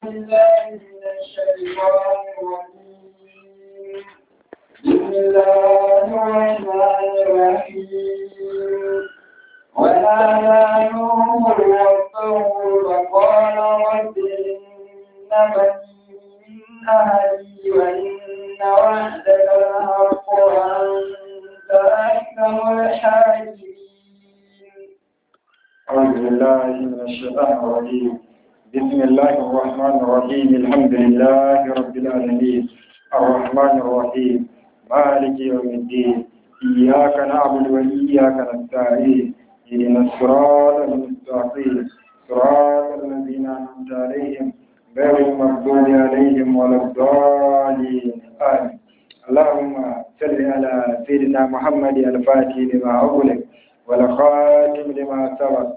بالله من الشيطان الرجيم بسم الله الرحمن الرحيم ونادى نوح ربه فقال رب إن بني من أهلي وإن وعدك الحق وأنت أحكم الحاكمين أعوذ بالله من الشيطان الرجيم بسم الله الرحمن الرحيم الحمد لله رب العالمين الرحمن الرحيم مالك يوم الدين إياك نعبد وإياك نستعين اهدنا الصراط المستقيم صراط الذين أنعمت عليهم غير المغضوب عليهم ولا الضالين آمين اللهم صل على سيدنا محمد الفاتح لما أغلق والخاتم لما سبق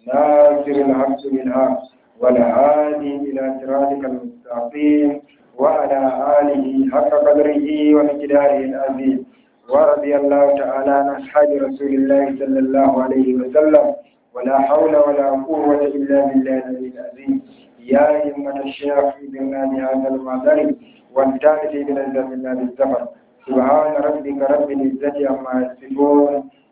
ناصر الحق بالحق والهادي إلى صراطك المستقيم وعلى آله حق قدره ومقداره العظيم ورضي الله تعالى عن أصحاب رسول الله صلى الله عليه وسلم ولا حول ولا قوة إلا بالله العلي العظيم يا همة الشيخ بنا بهذا المعذر والتالت بنزل الله بالسفر سبحان ربك رب العزة عما يصفون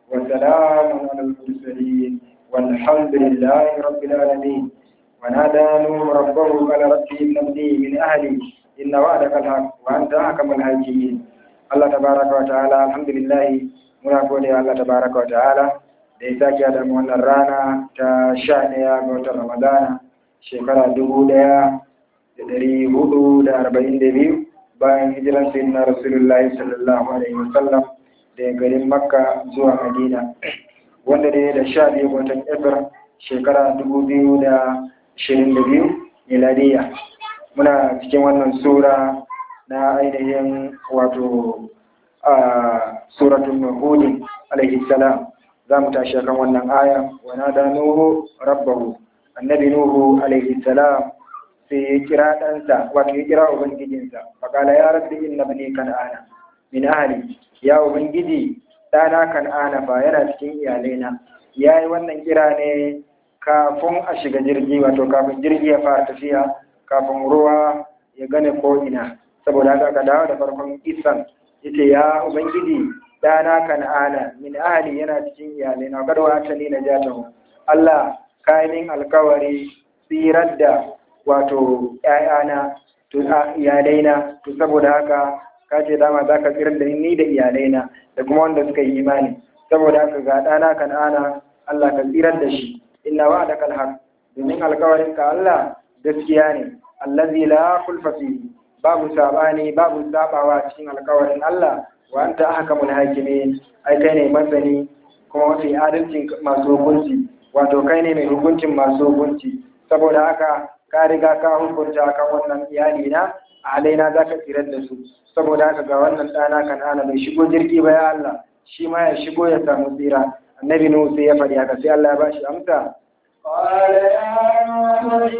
وسلام على المرسلين والحمد لله رب العالمين ونادى نوح ربه قال رب إن ابني من أهلي إن وعدك الحق وأنت أحكم الحاكمين Allah tabaraka wa ta'ala alhamdulillah muna gode wa Allah tabaraka wa ta'ala da ya sake da mu wannan rana ta sha ɗaya ga watan Ramadana shekara dubu ɗaya da ɗari hudu da arba'in da biyu bayan hijiran sayyidina Rasulullahi sallallahu alaihi wa sallam daga garin Makka zuwa Madina wanda dai da sha biyu ga watan April shekara dubu biyu da ashirin da biyu miladiya muna cikin wannan sura na ainihin wato a suratun nuhudi alaihi salam za mu tashi kan wannan aya wa da nuhu rabbahu annabi nuhu alaihi salam sai ya kira ɗansa wato ya kira ubangijinsa faƙala ya rabbi inna bani kan'ana min ahli ya ubangiji ɗana kan'ana fa yana cikin iyalaina ya yi wannan kira ne kafin a shiga jirgi wato kafin jirgi ya fara tafiya kafin ruwa ya gane ko'ina saboda haka ka dawo da farkon isan yace ya ubangiji dana kan'ana min ahli yana cikin iyalai na kada wata ni najatahu Allah ka min alkawari tsirar da wato ƴaƴana to iyalaina to saboda haka ka ce dama za ka tsirar da ni da iyalaina da kuma wanda suka yi imani saboda haka ga dana kan'ana Allah ka tsirar da shi inna wa'adaka alhaq domin alkawarin ka Allah gaskiya ne allazi la kulfa fihi babu sabani babu sabawa cikin alkawarin Allah wa anta ahkamul hakimin ai kai ne masani kuma mafi adalcin masu hukunci wato kai ne mai hukuncin masu hukunci saboda haka ka riga ka hukunta kan wannan iyali na alaina zaka tsirar da su saboda haka ga wannan ɗana kan ana bai shigo jirgi ba ya Allah shi ma ya shigo ya samu tsira annabi nuhu sai ya faɗi haka sai Allah ya bashi amsa قال يا نوح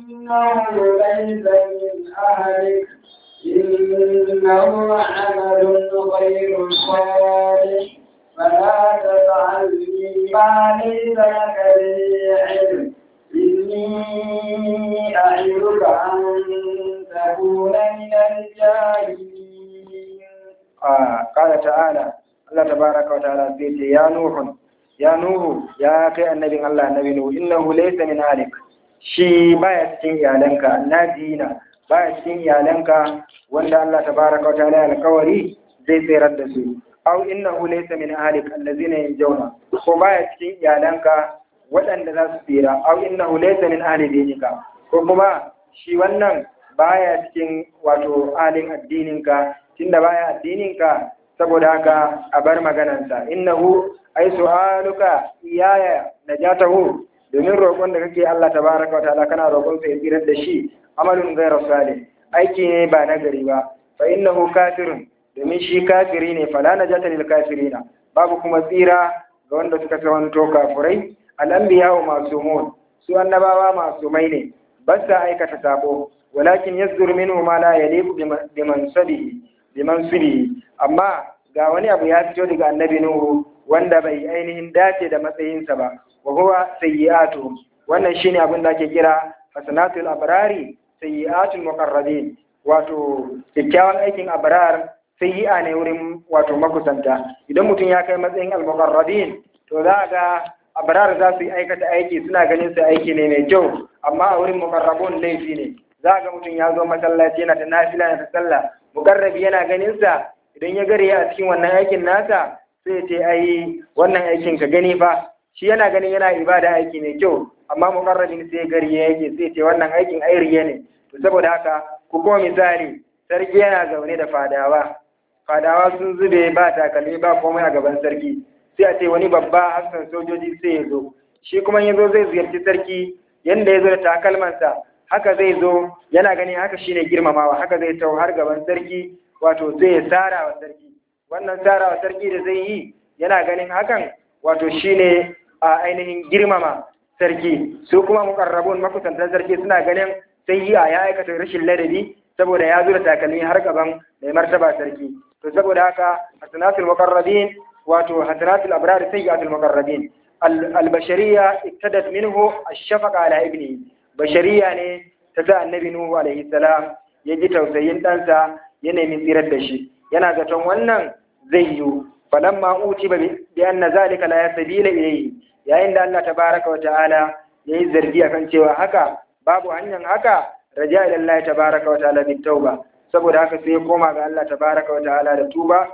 إنه ليس من أهلك إنه عمل غير صالح فلا تفعلني ما ليس لك به علم إني أعظك أن تكون من الجاهلين آه قال تعالى الله تبارك وتعالى سيت يا نوح يا نوح يا كي النبي الله النبي نوح إنه ليس من أهلك shi baya cikin iyalanka na dina baya cikin iyalanka wanda Allah tabaraka wa ta'ala alkawari zai tsirar da su aw innahu laysa min ahlik allazina yanjawna ko baya cikin iyalanka waɗanda za su tsira aw innahu laysa min ahli dinika ko kuma shi wannan baya cikin wato alin addininka tunda baya addininka saboda haka a bar maganansa innahu ai su'aluka iyaya najatahu domin roƙon da kake Allah tabaraka wa ta'ala kana roƙon sa ya tsirar da shi amalun ghayra salih aiki ne ba na gari ba fa innahu kafirun domin shi kafiri ne fala najata lil kafirina babu kuma tsira ga wanda suka kawanto kafurai al-anbiya wa masumun su annabawa masumai ne ba sa aikata sabo walakin yazdur minhu ma la yaliqu biman sabihi biman subihi amma ga wani abu ya fito daga annabi nuhu wanda bai ainihin dace da matsayinsa ba wa huwa sayyi'atuhum wannan shine abin da ake kira hasanatul abrari sayyi'atul muqarrabin wato kyakkyawan aikin abrar sayyi'a ne wurin wato makusanta idan mutum ya kai matsayin al-muqarrabin to za ga abrar za su yi aikata aiki suna ganin su aiki ne mai kyau amma a wurin muqarrabun laifi ne za ga mutum ya zo masallaci yana ta nafila yana ta sallah muqarrabi yana ganin sa idan ya gare a cikin wannan aikin nasa sai ce ai wannan aikin ka gani fa shi yana ganin yana ibada aiki mai kyau amma muqarrabin sai gari yake sai ce wannan aikin ai riya ne to saboda haka ku kuma misali sarki yana zaune da fadawa fadawa sun zube ba takalmi ba komai a gaban sarki sai a ce wani babba hassan sojoji sai ya zo shi kuma ya zo zai ziyarci sarki yanda ya zo da takalmansa haka zai zo yana ganin haka shine girmamawa haka zai tau har gaban sarki wato zai ya tsara wa sarki wannan tsara wa sarki da zai yi yana ganin hakan wato shine a ainihin girmama sarki su kuma mukarrabun makusantan sarki suna ganin sai yi a ya aikata rashin ladabi saboda ya zo da takalmi har gaban mai martaba sarki to saboda haka hasanatul muqarrabin wato hasanatul abrar sayyi'atul muqarrabin al-bashariyya iktadat minhu ash-shafaqa ala ibni bashariya ne ta sa annabi nuhu alaihi salam ya ji tausayin ɗansa ya nemi tsirar da shi yana zaton wannan zai yiwu falamma uti ba bi anna zalika la yasbila ilayhi yayin da Allah tabaraka wa ta'ala yayi zargi akan cewa haka babu hanyar haka raja ila Allah tabaraka wa ta'ala bit tauba saboda haka sai ya koma ga Allah tabaraka wa ta'ala da tuba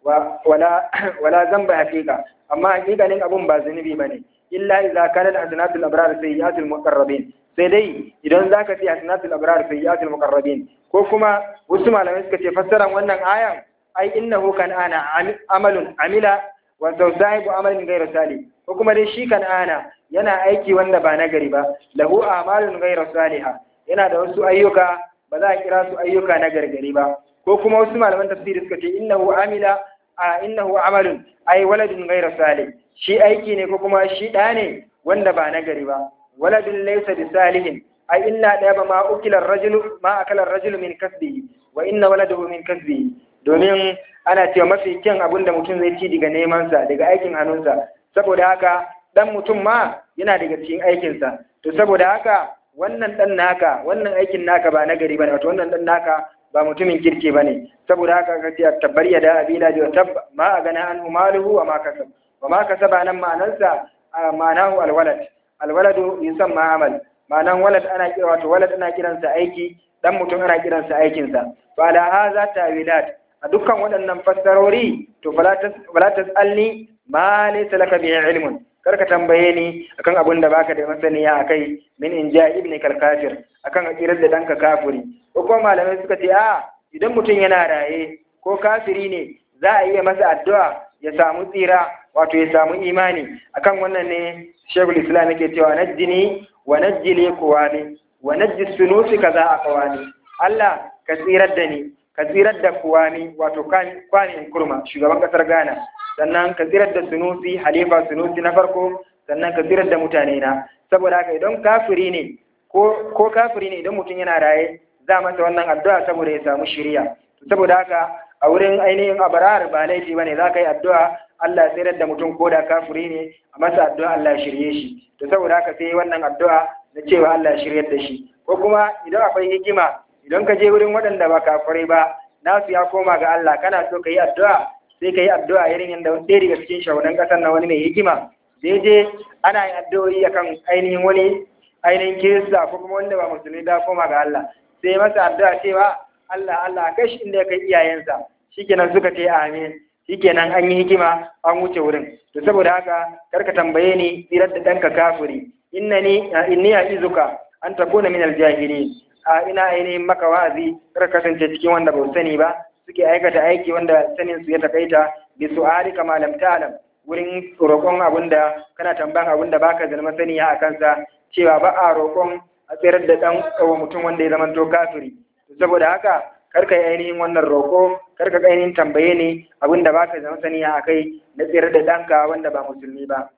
wala wala zamba hakika amma hakikanin abun ba zunubi bane illa idza kana al-hasanatul abrar sayyi'atul muqarrabin sai dai idan zaka ce hasanatul abrar sayyi'atul muqarrabin ko kuma wasu malamai suka ce fassaran wannan ayan ai innahu kan ana amalun amila wa sahibu amalin ghayra salih ko kuma dai shi kan ana yana aiki wanda ba nagari ba lahu amalun ghayra salihah yana da wasu ayyuka ba za a kira su ayyuka na gargari ba ko kuma wasu malaman tafsiri suka ce innahu amila a innahu amalun ai waladun ghayra salih shi aiki ne ko kuma shi ɗa ne wanda ba nagari ba waladun laysa bi salihin ai inna da ba ma ukila rajulu ma akala rajulu min kasbihi wa inna waladahu min kasbihi domin ana cewa mafi kyan abin da mutum zai ci daga nemansa daga aikin hannunsa saboda haka dan mutum ma yana daga cikin aikinsa to saboda haka wannan dan naka wannan aikin naka ba nagari bane wato wannan dan naka ba mutumin kirki bane saboda haka ka ce tabbar ya da abila da tab ma a gana an maluhu wa ma kasab wa ma kasaba nan ma'anarsa ma'anahu alwalad alwaladu yusamma amal ma'anan walad ana kira wato walad ana kiransa aiki dan mutum ana kiransa aikinsa fa ala hadha tawilat a dukkan waɗannan fassarori to fala tasalni ma laysa laka bihi ilmun karka tambaye ni akan abin da baka da masaniya akai min in ja ibn kal kafir akan akirar da danka kafiri ko kuma malamai suka ce a idan mutum yana raye ko kafiri ne za a iya masa addu'a ya samu tsira wato ya samu imani akan wannan ne shekul islam yake cewa najjini wa najjili kuwani wa najji sunusi kaza a kawani Allah ka tsirar da ni ka tsirar da kuwani wato kwani kurma shugaban kasar Ghana sannan ka tsirar da sunusi halifa sunusi na farko sannan ka tsirar da mutane na saboda haka idan kafiri ne ko kafiri ne idan mutum yana raye za masa wannan addu'a saboda ya samu shiriya saboda haka a wurin ainihin abarar ba laifi bane za ka yi addu'a Allah ya tsirar da mutum ko da kafiri ne a masa addu'a Allah ya shirye shi to saboda haka sai wannan addu'a na cewa Allah ya shiryar da shi ko kuma idan akwai hikima idan ka je wurin waɗanda ba kafirai ba nasu ya koma ga Allah kana so ka yi addu'a sai ka yi addu'a irin yadda ɗaya daga cikin shahunan ƙasar na wani mai hikima daidai ana yin addu'o'i akan ainihin wani ainihin kirista ko kuma wanda ba musulmi da koma ga Allah sai masa addu'a cewa Allah Allah kai shi inda ya kai iyayensa shikenan suka ce amin shikenan an yi hikima an wuce wurin to saboda haka karka tambaye ni tsirar da ɗanka kafiri innani inni izuka an takuna min aljahilin a ina ainihin maka wa'azi kar kasance cikin wanda ba sani ba suke aikata aiki wanda sanin su ya takaita bi su'ali kama lam ta'lam wurin roƙon abinda kana tambayan abinda baka da masaniya a kansa cewa ba a roƙon a tsirar da dan kawo mutum wanda ya zama to kafiri saboda haka kar ka yi ainihin wannan roƙo kar ka ainihin tambaye ni abinda baka da masaniya a kai na tsirar da ɗanka wanda ba musulmi ba.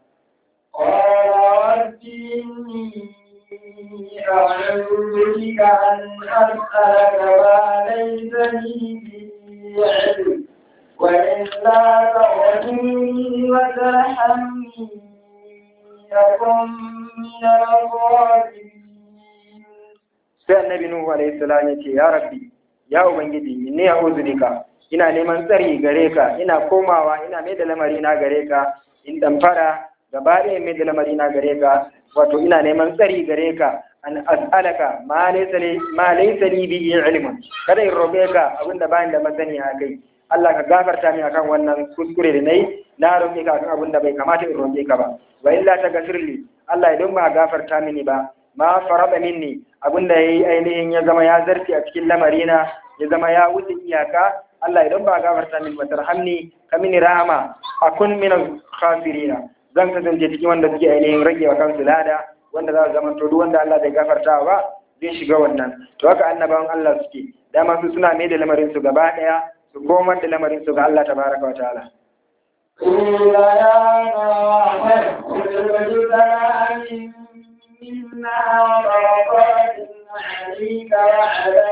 أعوذ بك أن أسألك ما ليس لي به علم وإلا تغفرني وترحمني أكن من الظالمين sai annabi nuhu alaihi salam ya ce ya rabbi ya ubangiji inni a'udhu bika ina neman tsari gare ka ina komawa ina mai da lamari na gare ka in dan fara gaba ɗaya mai da lamari na gare ka wato ina neman tsari gare ka an as'alaka ma laysa li ma laysa li bi ilmun kada in roƙe ka abinda bayan da masani a kai Allah ka gafarta min akan wannan kuskure da nayi na roƙe ka akan abinda bai kamata in roƙe ka ba wa illa ta gafirli Allah idan ba gafarta mini ba ma farada minni abinda yayi ainihin ya zama ya zarti a cikin lamarina ya zama ya wuce iyaka Allah idan ba gafarta min ba tarhamni ka mini rahama akun min al-khasirina zan kasance cikin wanda suke ainihin rage wa kansu lada wanda za su zama to duk wanda Allah bai gafarta ba zai shiga wannan to haka annabawan Allah suke dama su suna mai da lamarin su gaba daya su komar da lamarin su ga Allah tabaraka wa ta'ala قيل يا نوح اخرج لنا منا وبركات عليك وعلى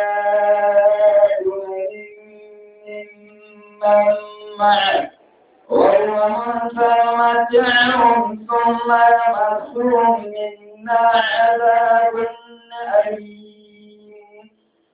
ممن معك ومن سنمتعهم ثم يمسهم منا عذاب أليم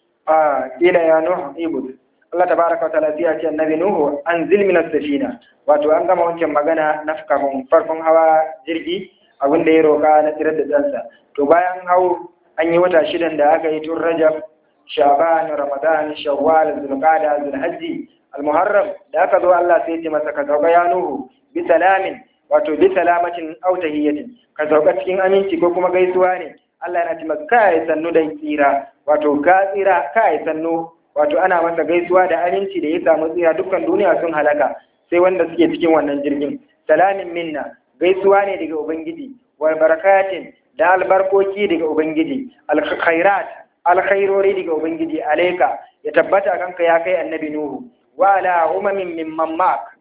آه قيل يا نوح اعبد Allah tabaraka wa ta'ala ya ce annabi Nuhu anzil minas safina wato an gama wancan magana na kafin farkon hawa jirgi abin da ya roka na tsirar da ɗansa to bayan hau an yi wata shidan da aka yi tun Rajab Shaban Ramadan Shawwal Zulqa'da Zulhajji Al-Muharram da aka zo Allah sai ya ce masa ka sauka ya Nuhu bi salamin wato bi salamatin aw tahiyatin ka sauka cikin aminci ko kuma gaisuwa ne Allah yana ce masa kai sannu da tsira wato ka tsira kai sannu wato ana masa gaisuwa da aminci da ya samu tsira dukkan duniya sun halaka sai wanda suke cikin wannan jirgin salamin minna gaisuwa ne daga ubangiji wa barakatin da albarkoki daga ubangiji alkhairat alkhairori daga ubangiji alaika ya tabbata kanka ya kai annabi nuhu wa ala umamin mimman mak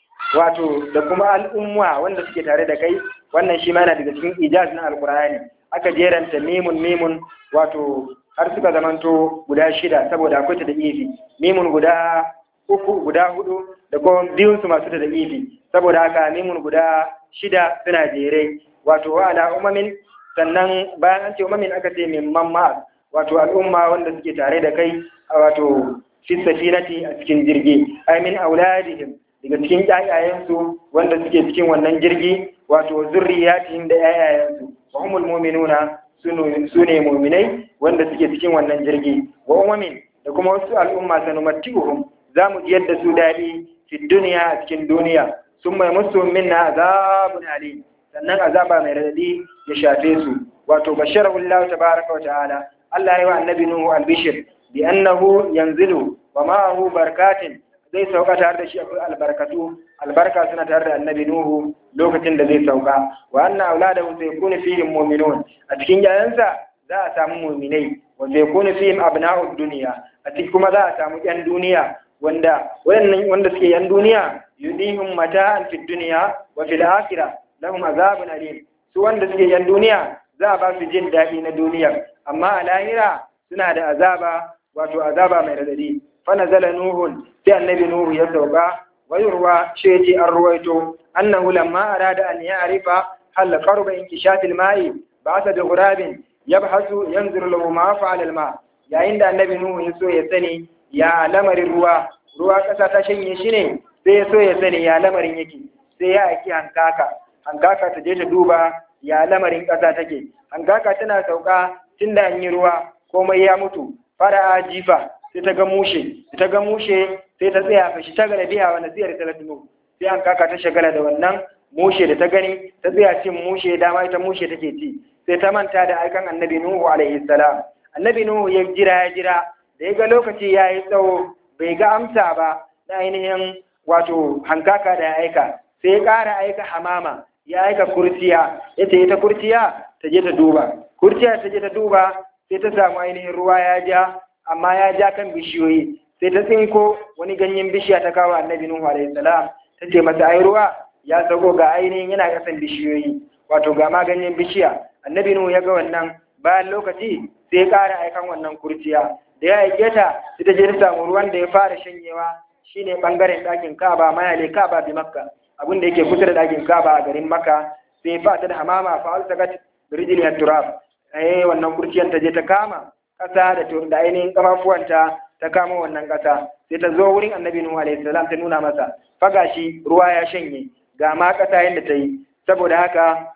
wato da kuma al'umma wanda suke tare da kai wannan shi ma yana daga cikin ijaz na alqur'ani aka jeranta mimun mimun wato har suka zamanto guda shida saboda akwai ta da ifi mimun guda uku guda hudu da kuma biyun su masu ta da ifi saboda haka mimun guda shida suna jere wato wa ala umamin sannan bayan an ce umamin aka ce min mamma wato al'umma wanda suke tare da kai wato fi safinati a cikin jirgi ai min auladihim daga cikin ƴaƴayensu wanda suke cikin wannan jirgi wato zurriyatihim da ƴaƴayensu wa humul mu'minuna su ne muminai wanda suke cikin wannan jirgi wa umamin da kuma wasu al'umma sanumatti'uhum za mu ji yadda su daɗi fi duniya a cikin duniya sun mai musu minna azabun alim sannan azaba mai radadi ya shafe su wato bashara Allah tabaraka wa ta'ala Allah ya yi wa annabi Nuhu albishir bi annahu yanzilu wa ma'ahu barkatin zai sauka tare da shi akwai albarkatu albarka suna tare da annabi nuhu lokacin da zai sauka wa anna auladahu sayakunu fihim mu'minun a cikin yayansa za a samu mu'minai wa sayakunu fihim abna'ud dunya a cikin kuma za a samu yan duniya wanda wayannan wanda suke yan duniya yudihum mata'an fid dunya wa fil akhirah lahum azabun alim su wanda suke yan duniya za a ba su jin daɗi na duniya amma a lahira suna da azaba wato azaba mai radadi fanazala nuhun sai annabi nuhu ya sauka wayurwa sheti an ruwaito annahu lamma arada an ya'rifa hal qarba inkishafil ma'i ba'atha bi ghurabin yabhasu yanzuru lahu ma fa'ala al-ma yayin da annabi nuhu ya so ya sani ya lamarin ruwa ruwa kasa ta shanye shi ne sai ya so ya sani ya lamarin yake sai ya aiki hankaka hankaka ta je ta duba ya lamarin kasa take hankaka tana sauka tunda an yi ruwa komai ya mutu fara jifa sai ta ga mushe ta ga mushe sai ta tsaya fashi ta gane biya wa nasiyar ta tuno sai an kaka ta shagala da wannan mushe da ta gani ta tsaya cin mushe dama ita mushe take ci sai ta manta da aikan annabi nuhu alaihi salam annabi nuhu ya jira ya jira da ya ga lokaci ya yi tsawo bai ga amsa ba na ainihin wato hankaka da ya aika sai ya ƙara aika hamama ya aika kurciya ya ce ita kurciya ta je ta duba kurciya ta je ta duba sai ta samu ainihin ruwa ya ja amma ya ja kan bishiyoyi sai ta tsinko wani ganyen bishiya ta kawo annabi nuhu alaihi salam ta ce masa ai ruwa ya sauko ga ainihin yana kasan bishiyoyi wato ga ma ganyen bishiya annabi nuhu ya ga wannan bayan lokaci sai ya ƙara aikan wannan kurciya da ya aike ta sai ta je ta samu ruwan da ya fara shanyewa shine bangaren ɗakin kaba mayale kaba bi makka abin da yake kusa da ɗakin kaba a garin makka sai fa ta da hamama fa alsagat birijil turab eh wannan kurciyan ta je ta kama ƙasa da da ainihin kafafuwanta ta kama wannan ƙasa sai ta zo wurin annabi nuhu alaihi salam ta nuna masa faga shi ruwa ya shanye ga ma ƙasa yadda ta yi saboda haka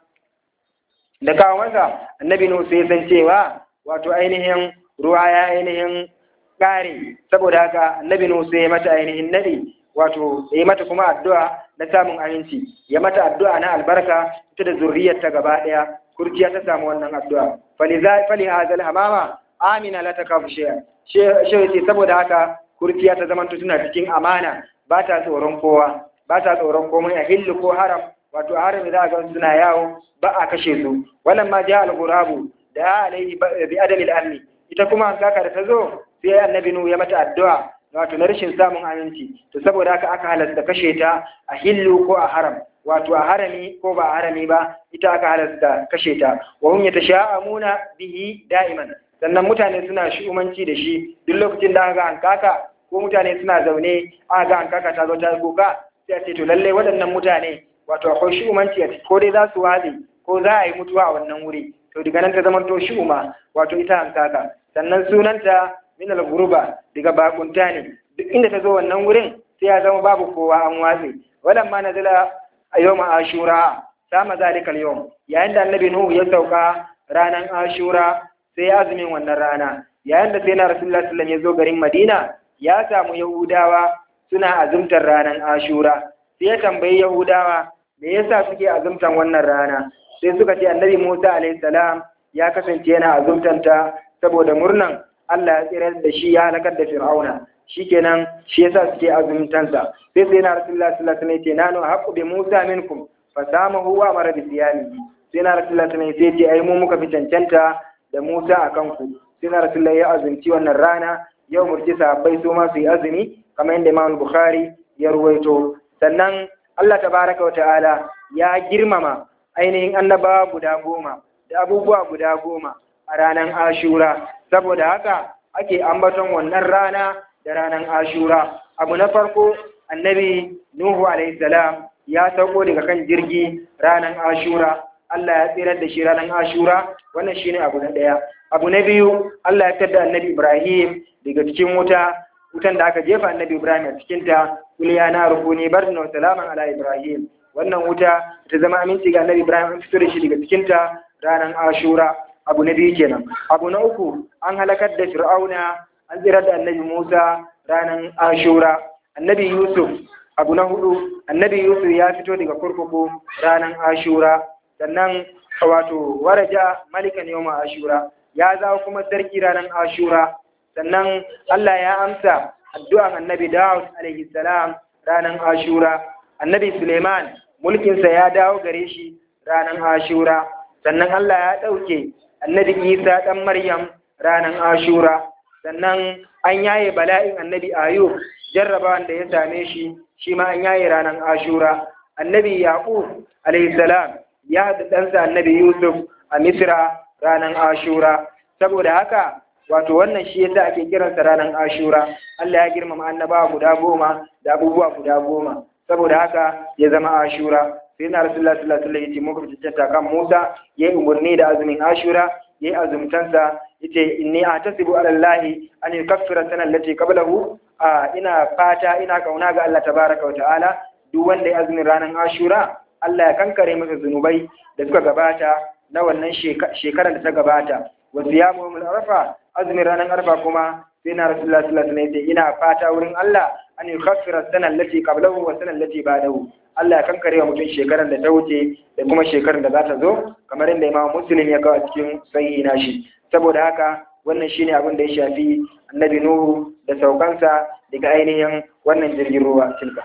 da kawo masa annabi nuhu sai san cewa wato ainihin ruwa ya ainihin ƙare saboda haka annabi nuhu sai ya mata ainihin nadi wato ya mata kuma addu'a na samun aminci ya mata addu'a na albarka ita da zurriyarta gaba ɗaya kurciya ta samu wannan addu'a faliza fali hazal hamama amina la takafu shay'a shi ce saboda haka kurciya ta zamanto tana cikin amana ba ta tsoron kowa ba ta tsoron komai a hillu ko haram wato a haram za a ga suna yawo ba a kashe su wannan ma ja al-ghurabu da alaihi bi adami al-amni ita kuma kaka da ta zo sai annabi nu ya mata addu'a wato na rashin samun aminci to saboda haka aka halasta kashe ta a hillu ko a haram wato a harami ko ba a harami ba ita aka halasta kashe ta wa hum yatasha'amuna bihi da'iman sannan mutane suna shi'umanci da shi duk lokacin da aka ga hankaka ko mutane suna zaune aka ga hankaka ta zo ta kuka sai a ce to lallai waɗannan mutane wato akwai shi'umanci a ciki ko dai za su watse ko za a yi mutuwa a wannan wuri to daga nan ta zama to shi'uma wato ita hankaka sannan sunanta min al-ghuruba daga bakunta ne duk inda ta zo wannan wurin sai ya zama babu kowa an watse walan ma nazala a yawma ashura sama zalikal yawm yayin da annabi nuhu ya sauka ranan ashura sai ya azumin wannan rana yayin da sai na rasulullah sallallahu alaihi ya zo garin madina ya samu yahudawa suna azumtar ranan ashura sai ya tambayi yahudawa me yasa suke azumtan wannan rana sai suka ce annabi musa alaihi salam ya kasance yana azumtanta saboda murnan Allah ya tsirar da shi ya halakar da fir'auna shikenan shi yasa suke azumtansa sai sai na rasulullah sallallahu alaihi wasallam ya ce nanu haqqu bi musa minkum fasamahu wa amara bi siyamihi sai na rasulullah sallallahu alaihi wasallam ya ce ai mu muka fi cancanta da Musa a kanku sai na rasulullah ya azumci wannan rana yau murji sahabbai su ma su yi azumi kamar yadda Imam Bukhari ya ruwaito sannan Allah tabaraka wa ta'ala ya girmama ainihin annabawa guda goma da abubuwa guda goma a ranar Ashura saboda haka ake ambaton wannan rana da ranar Ashura abu na farko annabi Nuhu alaihi salam ya sauko daga kan jirgi ranar Ashura Allah ya tsirar da shi ranar Ashura wannan shine abu na ɗaya. Abu na biyu Allah ya fitar da Annabi Ibrahim daga cikin wuta wutan da aka jefa Annabi Ibrahim a cikin ta kul ya na rukuni bardan wa salaman ala Ibrahim wannan wuta ta zama aminci ga Annabi Ibrahim an fito da shi daga cikin ta ranar Ashura abu na biyu kenan abu na uku an halakar da Fir'auna an tsirar da Annabi Musa ranar Ashura Annabi Yusuf abu na hudu Annabi Yusuf ya fito daga kurkuku ranar Ashura sannan wato waraja malikan yawma ashura ya zawo kuma sarki ranar ashura sannan Allah ya amsa addu'an annabi Dawud alaihi salam ranar ashura annabi Suleiman mulkinsa ya dawo gare shi ranar ashura sannan Allah ya ɗauke annabi Isa ɗan Maryam ranar ashura sannan an yaye bala'in annabi Ayub jarrabawan da ya same shi shi ma an yaye ranar ashura annabi Yaqub alaihi salam ya haɗa ɗansa annabi Yusuf a Misra ranar Ashura. Saboda haka, wato wannan shi yasa ake kiransa ranar Ashura. Allah ya girmama annabawa guda goma da abubuwa guda goma. Saboda haka ya zama Ashura. Sai na Rasulullah sallallahu alaihi wasallam yace muka fitata kan Musa yayi umarni da azumin Ashura, yayi azumtansa yace inni atasibu ala Allah an yukaffira sana allati qablahu a ina fata ina kauna ga Allah tabaraka wa ta'ala duk wanda ya azumin ranar Ashura Allah ya kankare masa zunubai da suka gabata na wannan shekarar da ta gabata wa siyamu yawmul arfa azumin ranar arfa kuma sai na rasulullah sallallahu alaihi wasallam ina fata wurin Allah an yukhaffira sana allati qablahu wa sana allati ba'dahu Allah ya kankare wa mutum shekarar da ta wuce da kuma shekarar da za ta zo kamar inda Imam Muslim ya kawo cikin sahihi nashi saboda haka wannan shine abin da ya shafi annabi Nuhu da saukansa daga ainihin wannan jirgin ruwa tilka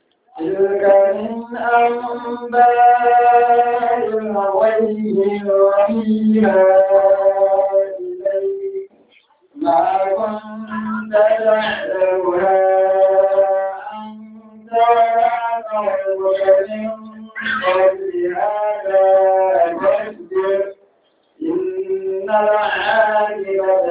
تلك من أنباء الغيب نوحيها إليك ما كنت تعلمها أنت ولا قومك من قبل هذا فاصبر إن العاقبة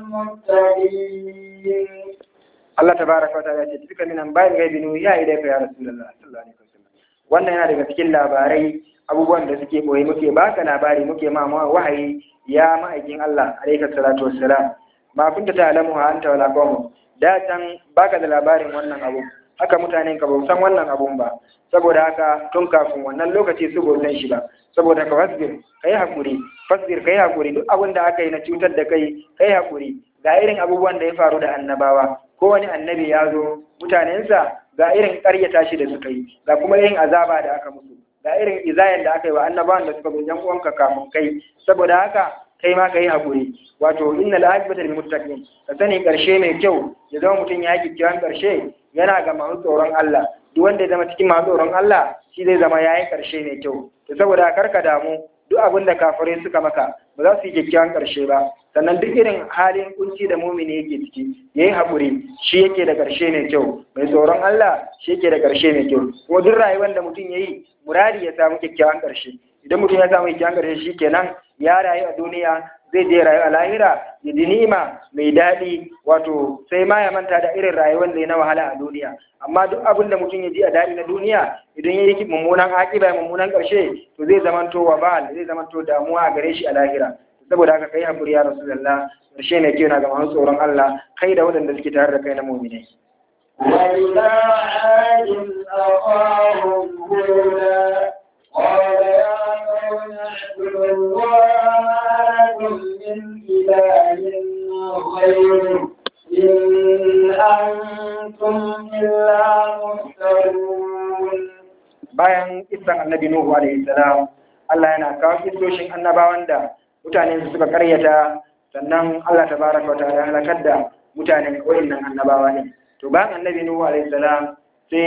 للمتقين Allah tabaraka wa ta'ala ce duka minan bayan gaibi nu ya idai ka ya rasulullah sallallahu alaihi wasallam wannan yana daga cikin labarai abubuwan da suke boye muke baka labari muke ma wahayi ya ma'aikin Allah alaihi salatu wassalam ma kunta ta'lamu ha anta wala qawm da can baka da labarin wannan abu haka mutanen ka ba san wannan abun ba saboda haka tun kafin wannan lokaci su ba san shi ba saboda ka fasbir kai hakuri fasbir kai hakuri duk abin da aka yi na cutar da kai kai hakuri ga irin abubuwan da ya faru da annabawa kowane annabi ya zo mutanensa ga irin ƙaryata shi da suka yi ga kuma irin azaba da aka musu ga irin izayen da aka yi wa annabawan da suka zo yan uwanka kafin kai saboda haka kai ma ka yi haƙuri wato innal aqibata lil muttaqin ka sani ƙarshe mai kyau ya zama mutum ya yi kiran ƙarshe yana ga masu tsoron Allah duk wanda ya zama cikin masu tsoron Allah shi zai zama yayi ƙarshe mai kyau to saboda kar ka damu duk abin da kafirai suka maka ba za su yi kyakkyawan ƙarshe ba sannan duk irin halin kunci da mumini yake ciki yayi haƙuri shi yake da ƙarshe mai kyau mai tsoron Allah shi yake da ƙarshe mai kyau kuma duk rayuwar da mutum yayi muradi ya samu kyakkyawan ƙarshe idan mutum ya samu kyakkyawan ƙarshe shi kenan ya rayu a duniya zai je rayu a lahira ya ji ni'ima mai daɗi wato sai ma ya manta da irin rayuwar da ya na wahala a duniya amma duk abin da mutum ya ji a daɗi na duniya idan ya yi mummunan aƙiba mummunan ƙarshe to zai zamanto wa ba zai zamanto damuwa a gare shi a lahira saboda haka kai hakuri ya rasulullah ƙarshe mai kyau na ga masu tsoron Allah kai da waɗanda suke tare da kai na mu'minai وإلى عاد أخاهم هودا قال يا قوم اعبدوا الله ما لكم من إله غيره إن أنتم إلا مفترون bayan isan annabi Nuhu alaihi salam Allah yana kawo kissoshin annabawan da mutane su suka karyata sannan Allah tabaraka wa ta'ala halakar da mutanen wayannan annabawa ne to bayan annabi Nuhu alaihi salam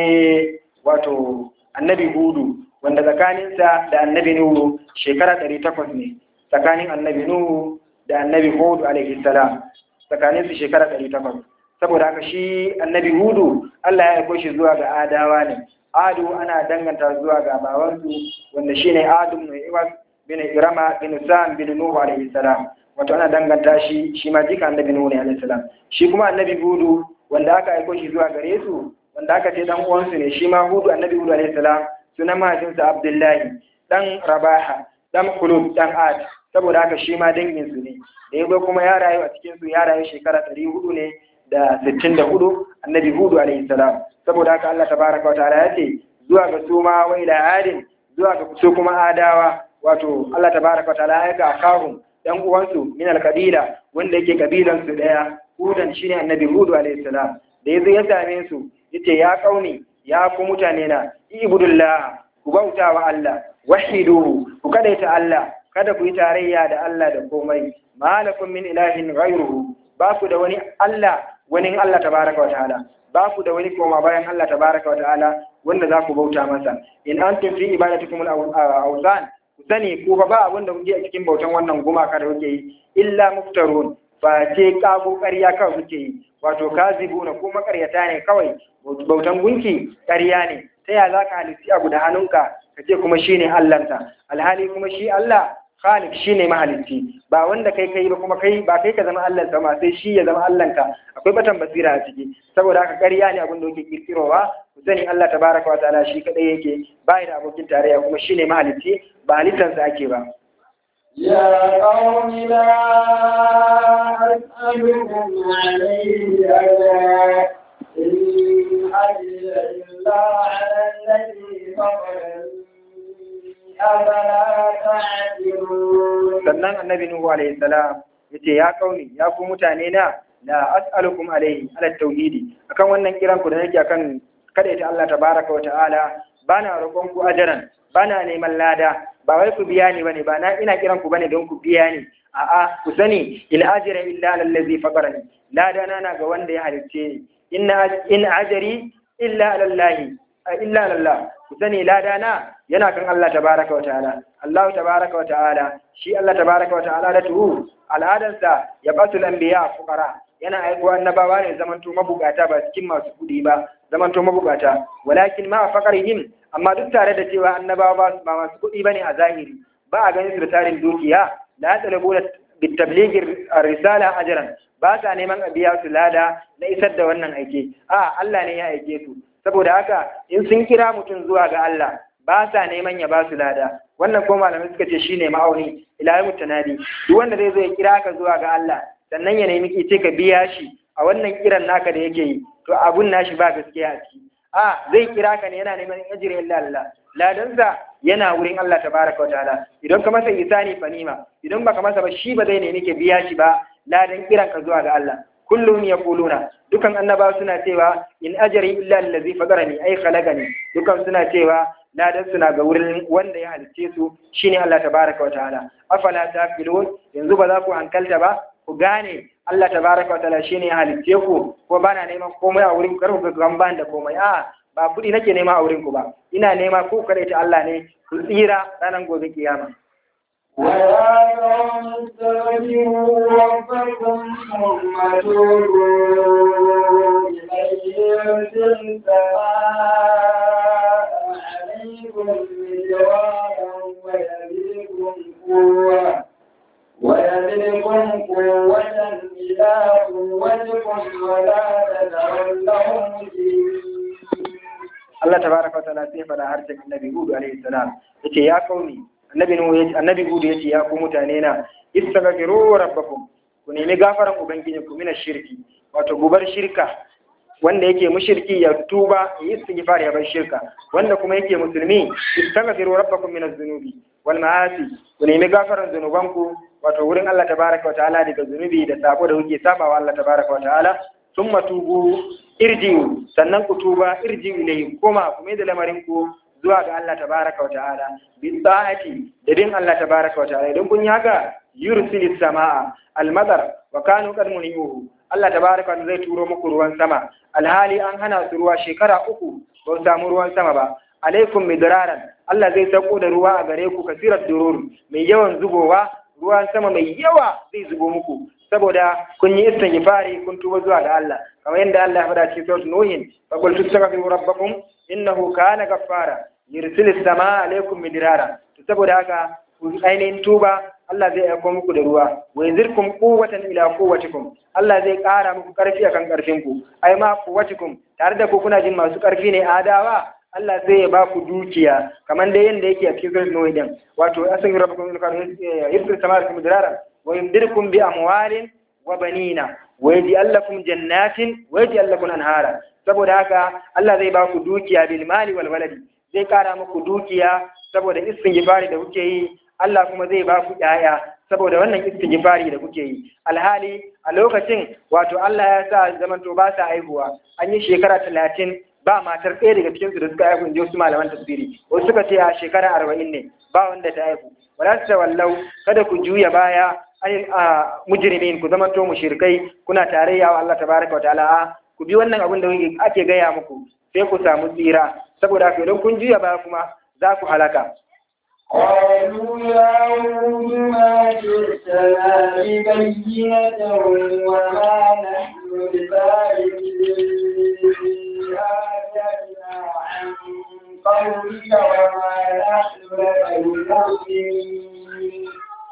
sai wato annabi Hudu wanda tsakaninsa da annabi Nuhu shekara ɗari takwas ne tsakanin annabi Nuhu da annabi Hudu alaihi salam tsakanin su shekara ɗari takwas saboda haka shi annabi Hudu Allah ya aiko shi zuwa ga Adawa ne Adu ana danganta zuwa ga babansu wanda shine Adu bin Iwas bin Irama bin Sam bin Nuhu alaihi salam wato ana danganta shi shi ma jika annabi Nuhu ne alaihi salam shi kuma annabi Hudu wanda aka aiko shi zuwa gare su wanda aka ce dan uwansu ne shi ma Hudu annabi Hudu alaihi salam sunan mahaifinsa Abdullahi dan Rabaha dan Kulub dan Ad saboda haka shi ma dangin su ne da yazo kuma ya rayu a cikin su ya rayu shekara 400 ne da 64 annabi Hudu alaihi salam saboda haka Allah tabaraka wa ta'ala ya ce zuwa ga su ma wa ila adin zuwa ga su kuma adawa wato Allah tabaraka wa ta'ala ya ga kahum dan uwansu min al-qabila wanda yake kabilan su daya hudan shine annabi Hudu alaihi salam da yazo ya same su yace ya kauni ya ku mutane na ibudullah ku bauta wa Allah wahiduhu ku kadaita Allah kada ku yi tarayya da Allah da komai malakum min ilahin ghayruhu ba ku da wani Allah wani Allah tabaraka wa ta'ala ba ku da wani koma bayan Allah tabaraka wa ta'ala wanda za ku bauta masa in antum fi ibadatikum al-awzan ku sani ku fa ba abin da kuke a cikin bautan wannan gumaka da kuke yi illa muftarun ba ce kago ƙarya kawai kuke yi wato kazibuna ko makaryata ne kawai bautan gunki ƙarya ne ta ya za ka halitti abu da hannunka ka ce kuma shine Allahnta alhali kuma shi Allah Khalik shine mahalitti ba wanda kai kai ba kuma kai ba kai ka zama Allah sama sai shi ya zama Allahnka akwai batan basira a ciki saboda haka ƙarya ne abin da yake kirkirowa ku sani Allah tabaraka wa ta'ala shi kadai yake ba da abokin tarayya kuma shine mahalitti ba halittansa ake ba يا قوم لا أسألكم عليه أجرا إن أجري إلا على الذي فطرني أفلا تعقلون sannan annabi nuhu alaihi salam yace ya kauni ya ku mutane na la as'alukum alaihi ala tauhidi akan wannan kiran ku da nake akan kada ita Allah tabaraka wa ta'ala bana roƙon ku ajaran bana neman lada ba wai ku biya ni bane ba na ina kiran ku bane don ku biya ni a'a ku sani il ajra illa ala allazi faqarani lada na na ga wanda ya halicce ni inna in ajri illa ala allahi illa ala allah ku sani lada na yana kan Allah tabaraka wa ta'ala Allah tabaraka wa ta'ala shi Allah tabaraka wa ta'ala da tuhu al'adansa ya basu anbiya fuqara yana aiko annabawa ne zamanto mabukata ba cikin masu kudi ba zamanto mabukata walakin ma faqarihim amma duk tare da cewa annabawa ba ba masu kudi bane a zahiri ba a ganin su da tarin dukiya la talabu bitabligi risala ajran ba sa neman a biya su lada na isar da wannan aike a Allah ne ya aike su saboda haka in sun kira mutum zuwa ga Allah ba sa neman ya ba su lada wannan ko malamai suka ce shine ma'auni ila yawmut tanadi duk wanda zai zo ya kira ka zuwa ga Allah sannan ya nemi ki ce ka biya shi a wannan kiran naka da yake yi to abun nashi ba gaskiya a ciki a zai kira ka ne yana neman ajiri illa Allah ladansa yana wurin Allah tabaraka wataala idan ka masa isani fanima idan baka masa ba shi ba zai nemi ka biya shi ba ladan kiran ka zuwa ga Allah kullum yaquluna dukan annaba suna cewa in ajri illa allazi fadarani ay khalaqani dukan suna cewa ladan suna ga wurin wanda ya halicce su shine Allah tabaraka wataala afala taqilun yanzu ba za ku hankalta ba ku gane Allah tabaraka wataala shine ya halicce ku ko bana neman komai a wurin kar ku ga ban da komai a ba kudi nake nema a wurin ku ba ina nema ku kada ta Allah ne ku tsira ranar gobe kiyama ويا قوم استغفروا ربكم ثم توبوا إليه يرسل السماء عليكم مدرارا ويزدكم قوة ويزدكم قوة إلى قوتكم ولا تتولوا مجرمين Allah tabaraka wa ta'ala sai fada harshen Annabi Hud alaihi salam yace ya kauni Annabi Nuhu yace Annabi Hud yace ya ku mutane na istaghfiru rabbakum ku nemi gafaran ubangiji ku mina shirki wato gubar shirka wanda yake mushriki ya tuba ya istighfar ya bar shirka wanda kuma yake musulmi istaghfiru rabbakum min az-zunubi wal ma'asi ku nemi gafaran zunubanku wato wurin Allah tabaraka wa ta'ala daga zunubi da sabo da kuke sabawa Allah tabaraka wa ta'ala thumma tubu irji'u sannan ku tuba irji'u ilayhi kuma ku mai da lamarin ku zuwa ga Allah tabaraka wa ta'ala bi ta'ati da din Allah tabaraka wa ta'ala idan kun yi haka yursilis samaa al-madar wa kanu qad munihu Allah tabaraka wa zai turo muku ruwan sama alhali an hana su ruwa shekara uku ba su samu ruwan sama ba alaikum midraran Allah zai sauko da ruwa a gare ku kasirar durur mai yawan zubowa ruwan sama mai yawa zai zubo muku saboda kun yi istighfari kun tuba zuwa ga Allah kamar yadda Allah ya faɗa cikin suratul nuhin fa qul tastaghfiru rabbakum innahu kana ghaffara yursilis samaa alaikum midrara to saboda haka ku ainihin tuba Allah zai aiko muku da ruwa wa yazirkum quwwatan ila quwwatikum Allah zai ƙara muku ƙarfi akan ƙarfin ku ai ma quwwatikum tare da ku kuna jin masu ƙarfi ne adawa Allah zai ba ku dukiya kamar dai yanda yake a cikin suratul nuh din wato asan rabbukum in yursil samaa alaikum midrara wa yumdirkum bi amwalin wa banina wa yaj'al lakum jannatin wa yaj'al lakum anhara saboda haka Allah zai ba ku dukiya bil mali wal waladi zai kara muku dukiya saboda istighfari da kuke yi Allah kuma zai ba ku ƴaƴa saboda wannan istighfari da kuke yi alhali a lokacin wato Allah ya sa zamanto ba sa aihuwa an yi shekara talatin ba matar ɗaya daga cikinsu da suka haihu in ji wasu malaman tafsiri wasu suka ce a shekara arba'in ne ba wanda ta haihu wala ta wallau kada ku juya baya anil mujrimin ku zama to mushrikai kuna tarayya wa Allah tabaraka wa ta'ala ku bi wannan abin da ake gaya muku sai ku samu tsira saboda haka idan kun juya baya kuma za ku halaka قالوا يا هود ما جئتنا ببينة وما نحن بتاركي آياتنا عن قولك وما نحن لك بمؤمنين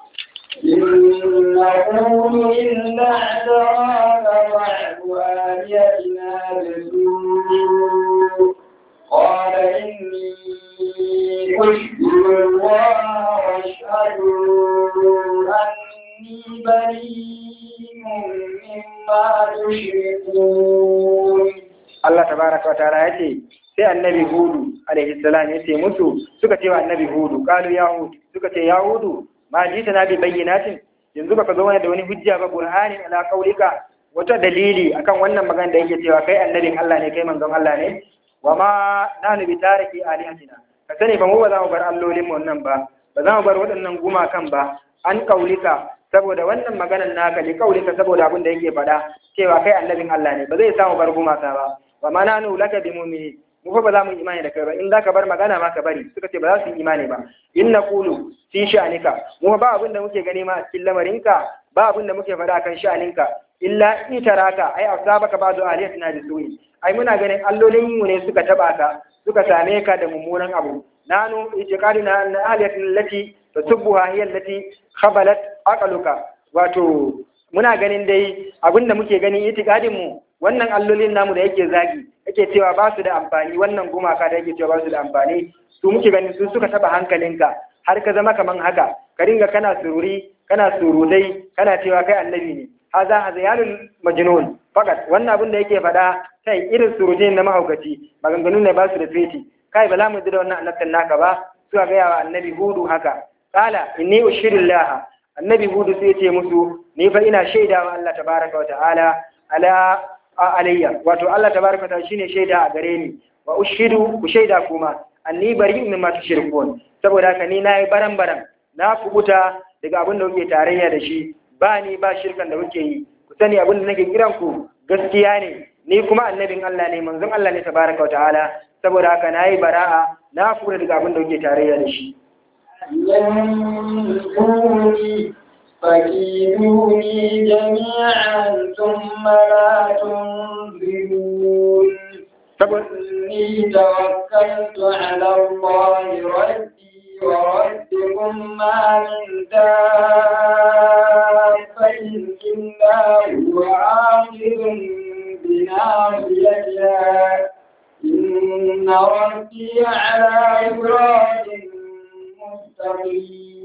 إن نقول إلا اعتراك بعد آلهتنا بسوء قال إني أشهد الله وأشهد أني بريء مما تشركون Allah tabaraka wa ta'ala yace sai annabi hudu alaihi salam yace musu suka ce wa annabi hudu qalu ya hud suka ce ya hudu ma jita na bi bayyinatin yanzu baka zo mana da wani hujja ba burhanin ala qaulika wata dalili akan wannan magana da yake cewa kai annabin Allah ne kai manzon Allah ne wa ma nanu bi tariki alihatina ka sani ba mu ba za mu bar allolin mu wannan ba ba za mu bar waɗannan gumakan ba an kaulika saboda wannan maganar naka li kaulika saboda abin da yake faɗa cewa kai annabin Allah ne ba zai samu bar gumaka ba wa ma nanu laka bi mu'mini mu fa ba za mu yi imani da kai ba in za ka bar magana ma ka bari suka ce ba za su yi imani ba in na kulu fi sha'anika mu ba abin da muke gani ma a cikin lamarinka ba abin da muke faɗa kan sha'aninka illa itaraka ai asabaka ba'du aliyatina bi su'i ai muna ganin allolin mu ne suka taba ka suka same ka da mummunan abu nanu itiqadina na aliyatin lati tasubbuha hiya allati khabalat aqaluka wato muna ganin dai abinda muke gani itikadin mu wannan allolin namu da yake zagi yake cewa ba su da amfani wannan gumaka da yake cewa ba su da amfani su muke ganin su suka taba hankalinka har ka zama kaman haka ka ringa kana sururi kana surutai kana cewa kai annabi ne haza hazayanul majnun fakat wannan abin da yake faɗa kai irin surutun na mahaukaci maganganu ne ba su da feti kai ba za mu ji da wannan annabtan naka ba suka gaya wa annabi hudu haka kala inni ushirillah annabi hudu sai ce musu ni fa ina shaida wa Allah tabaraka wa ta'ala ala alayya wato Allah tabaraka wa ta'ala shine shaida a gare ni wa ushidu ku shaida kuma anni bari min ma tushrikun saboda haka ni nayi baran baran na kubuta daga abin da kuke tarayya da shi ba ni ba shirkan da kuke yi ku sani abin da nake kiran ku gaskiya ne ni kuma annabin Allah ne manzon Allah ne tabaraka wa ta'ala saboda haka nayi bara'a na kubuta daga abin da kuke tarayya da shi ينفوني فكيدوني جميعا ثم لا تنظرون إني توكلت على الله ربي وربكم ما من دابة إلا هو آخذ بناصيتها إن ربي على صراط مستقيم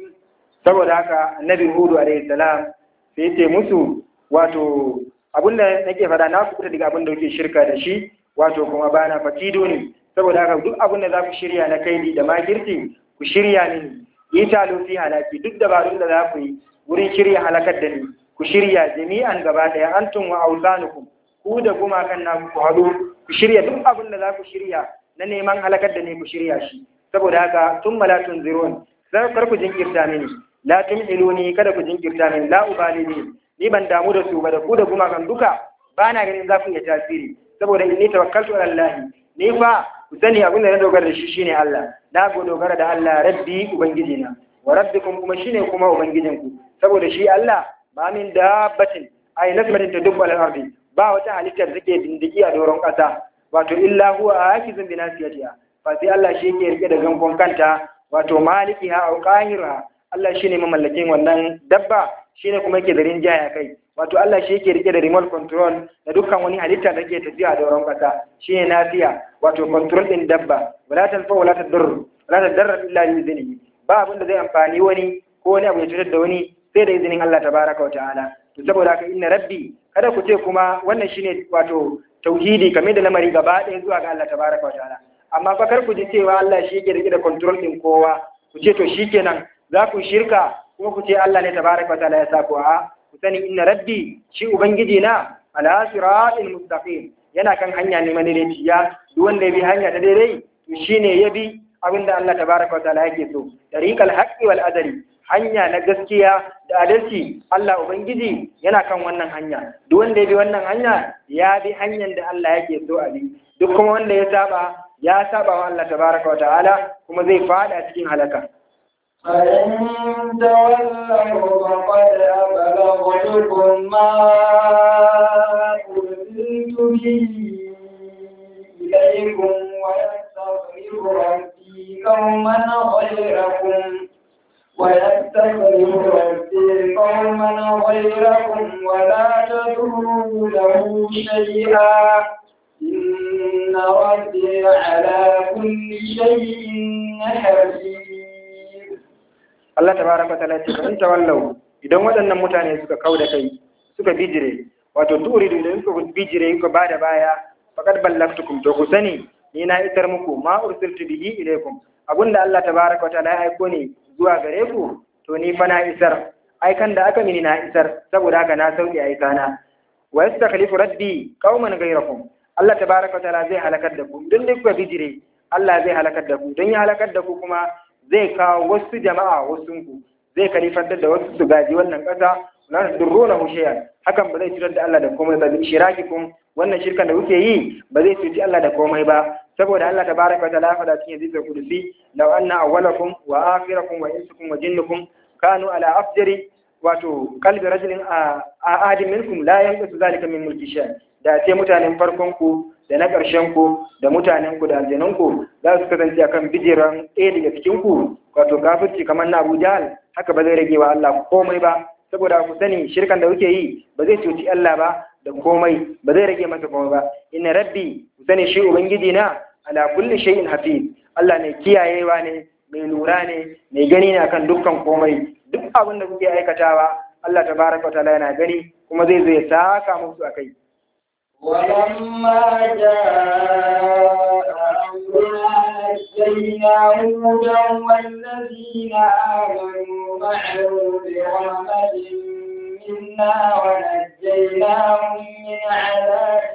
saboda haka annabi hudu alaihi salam sai ce musu wato abinda nake fada na kuɓuta daga abinda kuke shirka da shi wato kuma bana fatido ne saboda haka duk abinda za ku shirya na kaidi da magirci ku shirya mini yi talo fi halaki duk dabarun da za ku yi wurin shirya halakar da ni ku shirya jami'an gaba ɗaya antum wa auzanukum ku da gumakan na ku haɗu ku shirya duk abin da za ku shirya na neman halakar da ni ku shirya shi saboda haka tun malatun zirun sai kar ku jinkirta mini la tumhiluni kada ku jinkirta mini la ubali ni ni ban damu da su ba da ku da gumakan duka ba na ganin za ku iya tasiri saboda inni tawakkaltu ala Allah ni fa ku sani abin da na dogara da shi shine Allah na go dogara da Allah rabbi ubangijina wa rabbikum kuma shine kuma ubangijinku saboda shi Allah ba min dabbatin ay nasmatin tadubbu ala ardi ba wata halittar da take dindigi a doron kasa wato illa huwa akizun bi nasiyatiha fa sai Allah shi yake rike da gankon kanta wato malikiha au qahirha Allah shine mamallakin wannan dabba shine kuma yake da rinjaya kai wato Allah shi yake rike da remote control da dukkan wani halitta da ke tafiya a doron kasa shine nasiya wato control din dabba wala tanfa wala tadur wala tadarra illa bi iznihi ba abin da zai amfani wani ko wani abu ya cutar da wani sai da izinin Allah tabaraka wa ta'ala to saboda haka inna rabbi kada ku ce kuma wannan shine wato tauhidi kamar da lamari gaba ɗaya zuwa ga Allah tabaraka wa ta'ala amma fa kar ku ji cewa Allah shi yake rike da control din kowa ku ce to shikenan za ku shirka kuma ku ce Allah ne tabaraka wa ta'ala ya sa ku a ku sani inna rabbi shi ubangiji na ala siratil mustaqim yana kan hanya ne madaidaiciya duk wanda ya bi hanya ta daidai to shine ya bi abinda Allah tabaraka wa ta'ala yake so tariqal haqqi wal adali hanya na gaskiya da adalci Allah ubangiji yana kan wannan hanya duk wanda ya bi wannan hanya ya bi hanyar da Allah yake so a bi duk kuma wanda ya saba ya saba wa Allah tabaraka wa ta'ala kuma zai fada cikin halaka فإن تولوا فقد أبلغتكم ما أرسلت به إليكم ويستغفر ربي قوما غيركم ويستغفر ربي قوما غيركم ولا تضروا له شيئا إن ربي على كل شيء حفيظ Allah tabaraka wa ta'ala ce in tawallau idan waɗannan mutane suka kau da kai suka bijire wato turidu idan suka bijire suka bada baya faqad ballagtukum to ku sani ni na isar muku ma ursiltu bihi ilaykum abunda Allah tabaraka wa ta'ala ya aiko ne zuwa gare ku to ni fa na isar aikan da aka mini na isar saboda haka na sauke aikana wa yastakhlifu rabbi qauman ghayrakum Allah tabaraka wa ta'ala zai halakar da ku don duk kuka bijire Allah zai halakar da ku don ya halakar da ku kuma zai kawo wasu jama'a wasu ku zai kalifantar da wasu su gaji wannan ƙasa la tudurruna hushiya hakan ba zai cutar da Allah da komai ba shirakikum wannan shirkan da kuke yi ba zai cuci Allah da komai ba saboda Allah tabaraka wa ta'ala faɗa cikin hadisul qudusi law anna awwalakum wa akhirakum wa insakum wa jinnakum kanu ala afjari wato qalbi rajulin a ahadin minkum la yanqasu zalika min mulki shay da ce mutanen farkon ku da na ƙarshen ku da mutanen ku da aljanan ku za su kasance akan bijiran ɗaya daga cikin ku wato kafirci kamar na Abu Jahl haka ba zai rage wa Allah komai ba saboda ku sani shirkan da kuke yi ba zai cuci Allah ba da komai ba zai rage masa komai ba inna rabbi ku sani shi ubangiji na ala kulli shay'in hafiz Allah ne kiyayewa ne mai lura ne mai gani ne akan dukkan komai duk abin da kuke aikatawa Allah tabaraka wa ta'ala yana gani kuma zai zo ya saka musu akai ولما جاء أمرنا نجينا هودا والذين آمنوا معه برحمة منا ونجيناهم من عذاب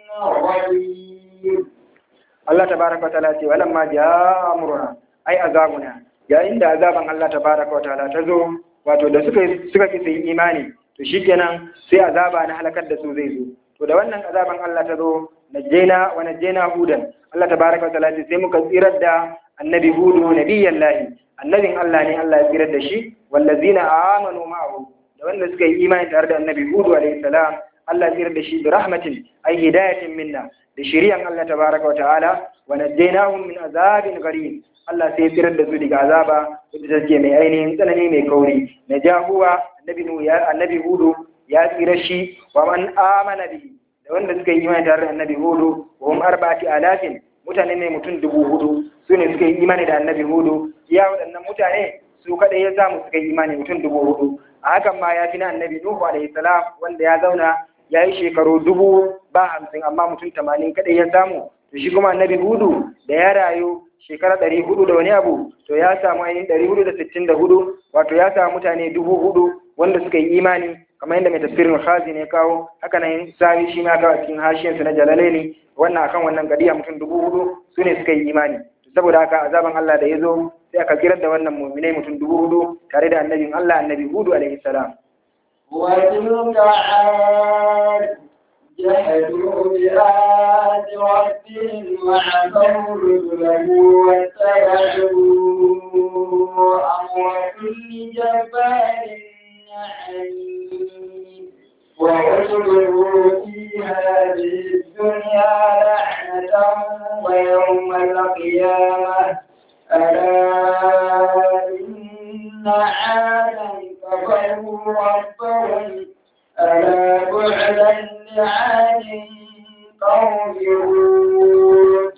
غليظ Allah tabaraka wataala ce walamma jaa amruna ai azabuna yayin da azaban Allah tabaraka wataala ta zo wato da suka suka ki sai imani to shikenan sai azaba na halakar da su zai zo to da wannan azaban Allah ta zo najjena wa najjena hudan Allah tabaraka wataala ce sai muka tsirar da annabi hudu nabiyyan lahi annabin Allah ne Allah ya tsirar da shi wallazina amanu ma'ahu da wanda suka yi imani tare da annabi hudu alaihi salam Allah ya tsirar da shi bi rahmatin ay hidayatin minna da shiriyan Allah tabaraka wa ta'ala wa najjaynahum min azabin gharib Allah sai ya tsirar da su daga azaba wadda take mai ainihin tsanani mai kauri na jahuwa annabi nu ya annabi hudu ya tsira shi wa man amana bihi da wanda suka yi imani tare da annabi hudu wa hum arba'ati alafin mutane ne mutum dubu hudu su ne suka yi imani da annabi hudu iya waɗannan mutane su kaɗai ya samu suka yi imani mutum dubu hudu a hakan ma ya fi na annabi nuhu alaihi salam wanda ya zauna ya yi shekaru dubu ba hamsin amma mutum tamanin kaɗai ya samu to shi kuma annabi hudu da ya rayu shekara ɗari hudu da wani abu to ya samu ainihin ɗari hudu da sittin da hudu wato ya samu mutane dubu hudu wanda suka yi imani kamar yadda mai tafsirin khazi ne kawo haka nan sawi shi ma kawo cikin hashiyansu na jalalaini wannan akan wannan gadiya mutum dubu hudu su ne suka yi imani saboda haka azaban Allah da ya zo sai aka kirar da wannan muminai mutum dubu hudu tare da annabin Allah annabi hudu alaihi salam وتلك عاد جحدوا بآيات ربهم وعصوا رسله واتبعوا أمر كل جبار عنيد وأتبعوا في هذه الدنيا لعنة ويوم القيامة ألا إن عادا كفروا ربهم ألا بعدا لعاد قوم هود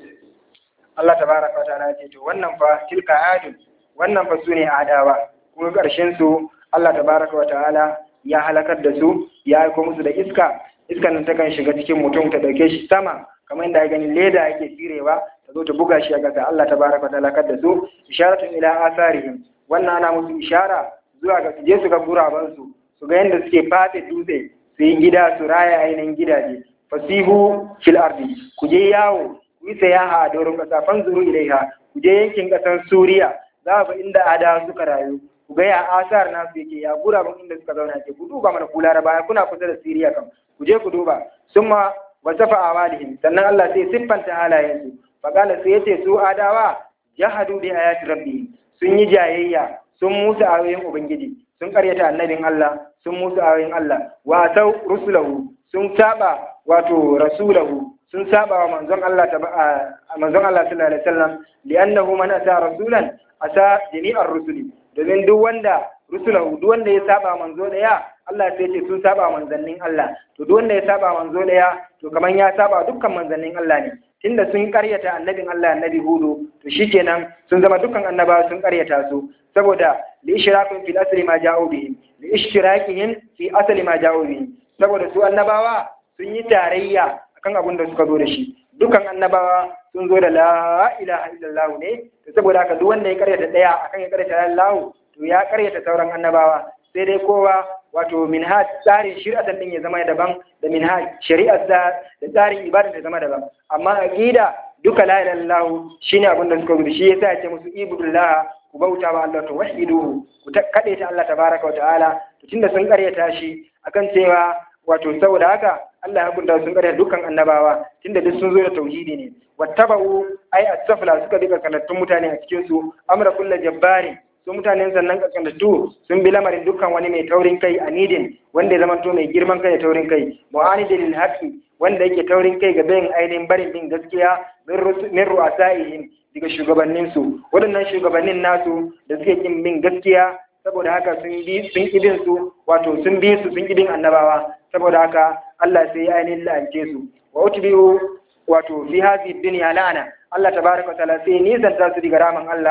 Allah tabaraka wa ta'ala ce to wannan fa tilka adun wannan fa sune adawa kuma karshen su Allah tabaraka wa ta'ala ya halakar da su ya aiko musu da iska iskan nan takan shiga cikin mutum ta dauke shi sama kamar inda ya gani leda yake firewa ta zo ta buga shi a ƙasa Allah tabaraka wa ta'ala kar da su isharatun ila asarihim wannan ana musu ishara zuwa ga su je su ga guraban su su ga yadda suke fate dutse su yi gida su raya ainihin gidaje fasihu fil ardi ku je yawo ku yi sayaha a doron ƙasa fanzuru ilaiha ku je yankin ƙasar suriya za ga inda ada suka rayu ku ga ya asar nasu yake ya guraben inda suka zauna ke ku duba mana ku laraba kuna kusa da siriya kam ku je ku duba summa wasafa awalihim sannan Allah sai siffanta halayensu faqala sai yace su adawa jahadu bi ayati rabbihim sun yi jayayya sun musu ayoyin ubangiji sun karyata annabin Allah sun musu ayoyin Allah wa sau rusulahu sun saba wato rasulahu sun saba wa manzon Allah ta manzon Allah sallallahu alaihi wasallam li'annahu man ata rasulan asa jami'ar rusuli domin duk wanda rusulahu duk wanda ya saba manzo daya Allah sai ce sun saba manzannin Allah to duk wanda ya saba manzo daya to kaman ya saba dukkan manzannin Allah ne tunda sun karyata annabin Allah annabi Hudu to shikenan sun zama dukkan annabawa sun karyata su saboda li ishrakin fil asli ma ja'u bihi li ishtirakihim fi asli ma ja'u bihi saboda su annabawa sun yi tarayya akan abin da suka zo da shi dukkan annabawa sun zo da la ilaha illallah ne to saboda haka duk wanda ya karyata daya akan ya karyata Allah to ya karyata sauran annabawa sai dai kowa wato minhaj tsarin shari'atan din ya zama daban da minhaj shari'ar da da tsarin ibada da zama daban amma aqida duka la ilaha illallah shine abin da suka gudu shi yasa ya ce musu ibudullah ku bauta wa Allah to wahiduhu ku kade ta Allah tabaraka wa ta'ala to tunda sun karyata shi akan cewa wato saboda haka Allah ya hukunta sun karyata dukkan annabawa tunda duk sun zo da tauhidi ne wattaba'u ai as-safla suka dika kanattun mutane a cikin su amra kullu jabbari su mutanen sannan kaskantattu sun bi lamarin dukkan wani mai taurin kai a nidin wanda ya zama to mai girman kai da taurin kai mu'anidin lil haqqi wanda yake taurin kai ga bayin ainihin barin bin gaskiya min ru'asaihim daga shugabannin su waɗannan shugabannin nasu da suke kin bin gaskiya saboda haka sun bi sun ibin su wato sun bi su sun ibin annabawa saboda haka Allah sai ya ainihin la'ance su wa utbi'u wato fi hadhihi dunya la'ana Allah tabaraka wa ta'ala sai nisanta su daga raman Allah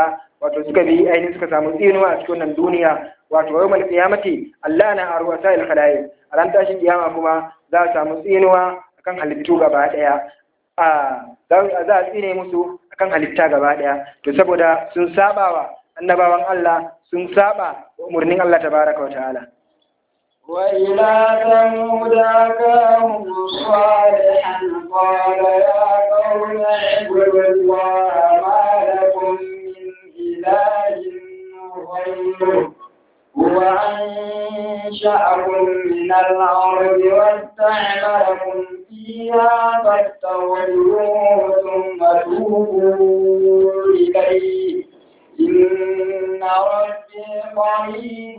wato suka bi ainihin suka samu tsinuwa a cikin wannan duniya wato yawmal qiyamati Allah na arwasa il khalaiq a ran tashin kiyama kuma za a samu tsinuwa akan halittu gaba daya a za a tsine musu akan halitta gaba daya to saboda sun sabawa annabawan Allah sun saba umarnin Allah tabaraka wa ta'ala وإلى ثمود أخاهم صالحا قال يا قوم اعبدوا الله ما لكم من إله غيره هو أنشأكم من الأرض واستعمركم فيها فاستغفروه ثم توبوا إليه إن ربي قريب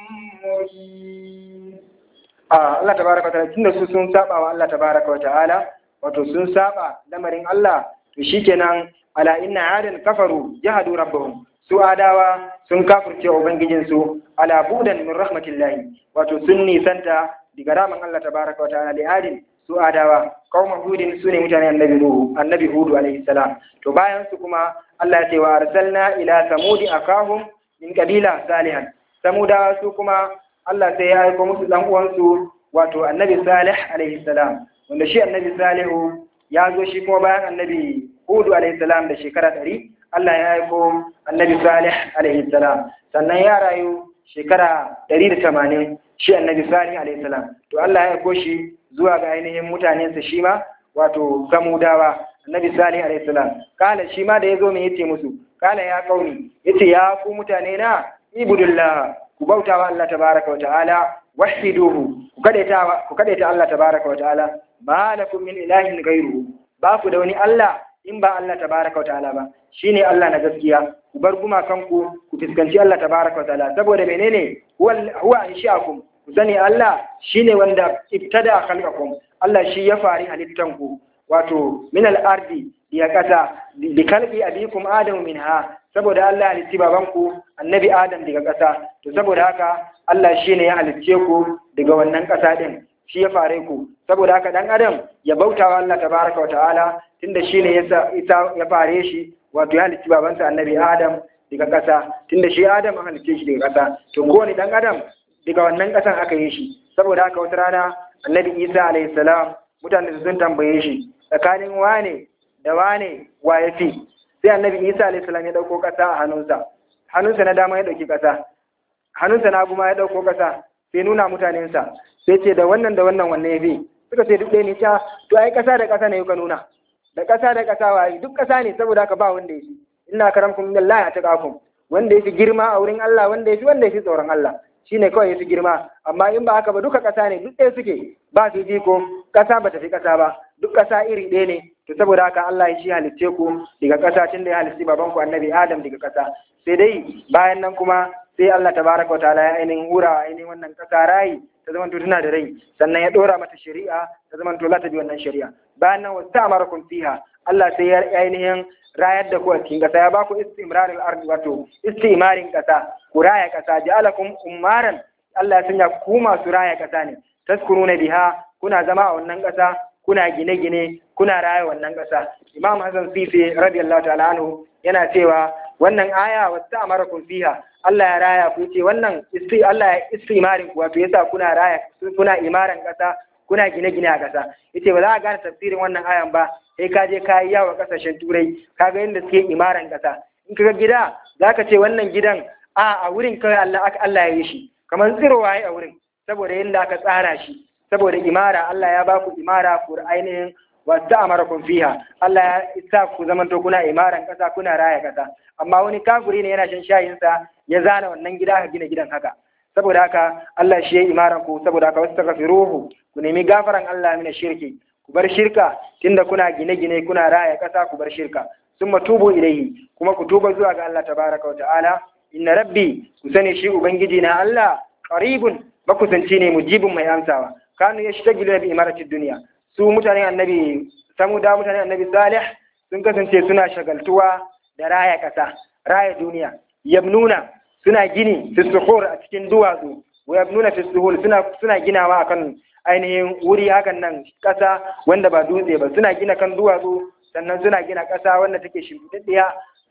مجيب Allah tabaraka wa ta'ala tunda su sun saba wa Allah tabaraka wa ta'ala wato sun saba lamarin Allah to shikenan ala inna adan kafaru jahadu rabbahum su adawa sun kafirce ubangijin su ala budan min rahmatillahi wato sun nisanta daga ramin Allah tabaraka wa ta'ala da adin su adawa qauma hudin sune mutanen annabi nuhu annabi hudu alaihi salam to bayan su kuma Allah ya ce wa arsalna ila samudi akahum min qabila salihan samudawa su kuma Allah sai ya aiko musu dan uwansu wato annabi salih alaihi salam wanda shi annabi salihu ya zo shi kuma bayan annabi hudu alaihi salam da shekara ɗari Allah ya aiko annabi salih alaihi salam sannan ya rayu shekara ɗari da tamanin shi annabi salih alaihi salam to Allah ya aiko shi zuwa ga ainihin mutanensa shi ma wato samudawa annabi salih alaihi salam kala shi ma da ya zo me yace musu kala ya kauni yace ya ku mutane na ibudullah ku bauta wa Allah tabaraka wa ta'ala wahiduhu ku kadaita ku kadaita Allah tabaraka wa ta'ala ma lakum min ilahin ghayruhu ba ku da wani Allah in ba Allah tabaraka wa ta'ala ba shine Allah na gaskiya ku bar gumakanku ku fuskanci Allah tabaraka wa ta'ala saboda menene huwa huwa anshiakum ku sani Allah shine wanda ibtada khalqakum Allah shi ya fari halittanku wato min al-ardi ya kasa bi kalbi abikum adamu minha saboda Allah ya halitti babanku annabi Adam daga ƙasa to saboda haka Allah shi ne ya halicce ku daga wannan ƙasa ɗin shi ya fare ku saboda haka ɗan adam ya bauta wa Allah tabaraka wa ta'ala tunda shi ne ya fare shi wato ya halicci babansa annabi Adam daga ƙasa tunda shi Adam an halicce shi daga ƙasa to kowane ɗan adam daga wannan ƙasan aka yi shi saboda haka wata rana annabi Isa alayhi salam mutane sun tambaye shi tsakanin wane da wane wa ya fi sai annabi isa alayhi salam ya dauko kasa a hannunsa hannunsa na dama ya dauki kasa hannunsa na guma ya dauko kasa sai nuna mutanensa sai ce da wannan da wannan wanne ya bi suka ce duk ɗaya ne ta to ai kasa da kasa ne ka nuna da kasa da kasa wa duk kasa ne saboda haka ba wanda ya fi inna karamkum billahi ataqakum wanda ya fi girma a wurin Allah wanda ya fi wanda ya fi tsoron Allah shine kawai ya fi girma amma in ba haka ba duka kasa ne duk ɗaya suke ba su ji ko kasa ba ta fi kasa ba duk kasa iri ɗaya ne to saboda haka Allah ya shi halicce ku daga ƙasa tun da ya halicci babanku annabi Adam daga ƙasa sai dai bayan nan kuma sai Allah tabaraka wa ta'ala ya ainihin hura ainihin wannan ƙasa rayi ta zama to tana da rai sannan ya ɗora mata shari'a ta zama to za ta bi wannan shari'a bayan nan wasu ta'amarakum fiha Allah sai ya ainihin rayar da ku a cikin ƙasa ya ba ku istimrarul ardi wato istimarin ƙasa ku raya ƙasa ja'alakum ummaran Allah ya sanya ku masu raya ƙasa ne taskuruna biha kuna zama a wannan ƙasa kuna gine-gine kuna raya wannan ƙasa imam hassan sisi radiyallahu ta'ala anhu yana cewa wannan aya wata amara kun fiha Allah ya raya ku ce wannan isti Allah ya istimarin ku wato yasa kuna raya kuna imaran ƙasa kuna gine-gine a ƙasa yace ba za a gane tafsirin wannan ayan ba sai ka je ka yi yawa ƙasashen turai ka ga yadda suke imaran ƙasa in ka ga gida zaka ce wannan gidan a a wurin kawai Allah Allah ya yi shi kamar tsirowa a wurin saboda yadda aka tsara shi saboda imara Allah ya ba ku imara ku ainihin wata amarakum fiha Allah ya isa ku zaman to kuna imaran kasa kuna raya kasa amma wani kafiri ne yana shan shayin sa ya zana wannan gida aka gina gidan haka saboda haka Allah shi ya imaran ku saboda haka wastaghfiruhu ku nemi gafaran Allah mina shirki ku bar shirka tunda kuna gine-gine kuna raya kasa ku bar shirka summa tubu ilaihi kuma ku tuba zuwa ga Allah tabaraka wa ta'ala inna rabbi ku sani shi ubangiji na Allah qaribun makusanci ne mujibin mai amsawa kanu ya shi ta bi imaratid duniya su mutanen annabi samuda mutanen annabi salih sun kasance suna shagaltuwa da raya kasa raya duniya yabnuna suna gini fi suhur a cikin duwatsu wa yabnuna fi suhur suna suna ginawa akan ainihin wuri hakan nan kasa wanda ba dutse ba suna gina kan duwatsu sannan suna gina kasa wanda take shimfiɗaɗɗiya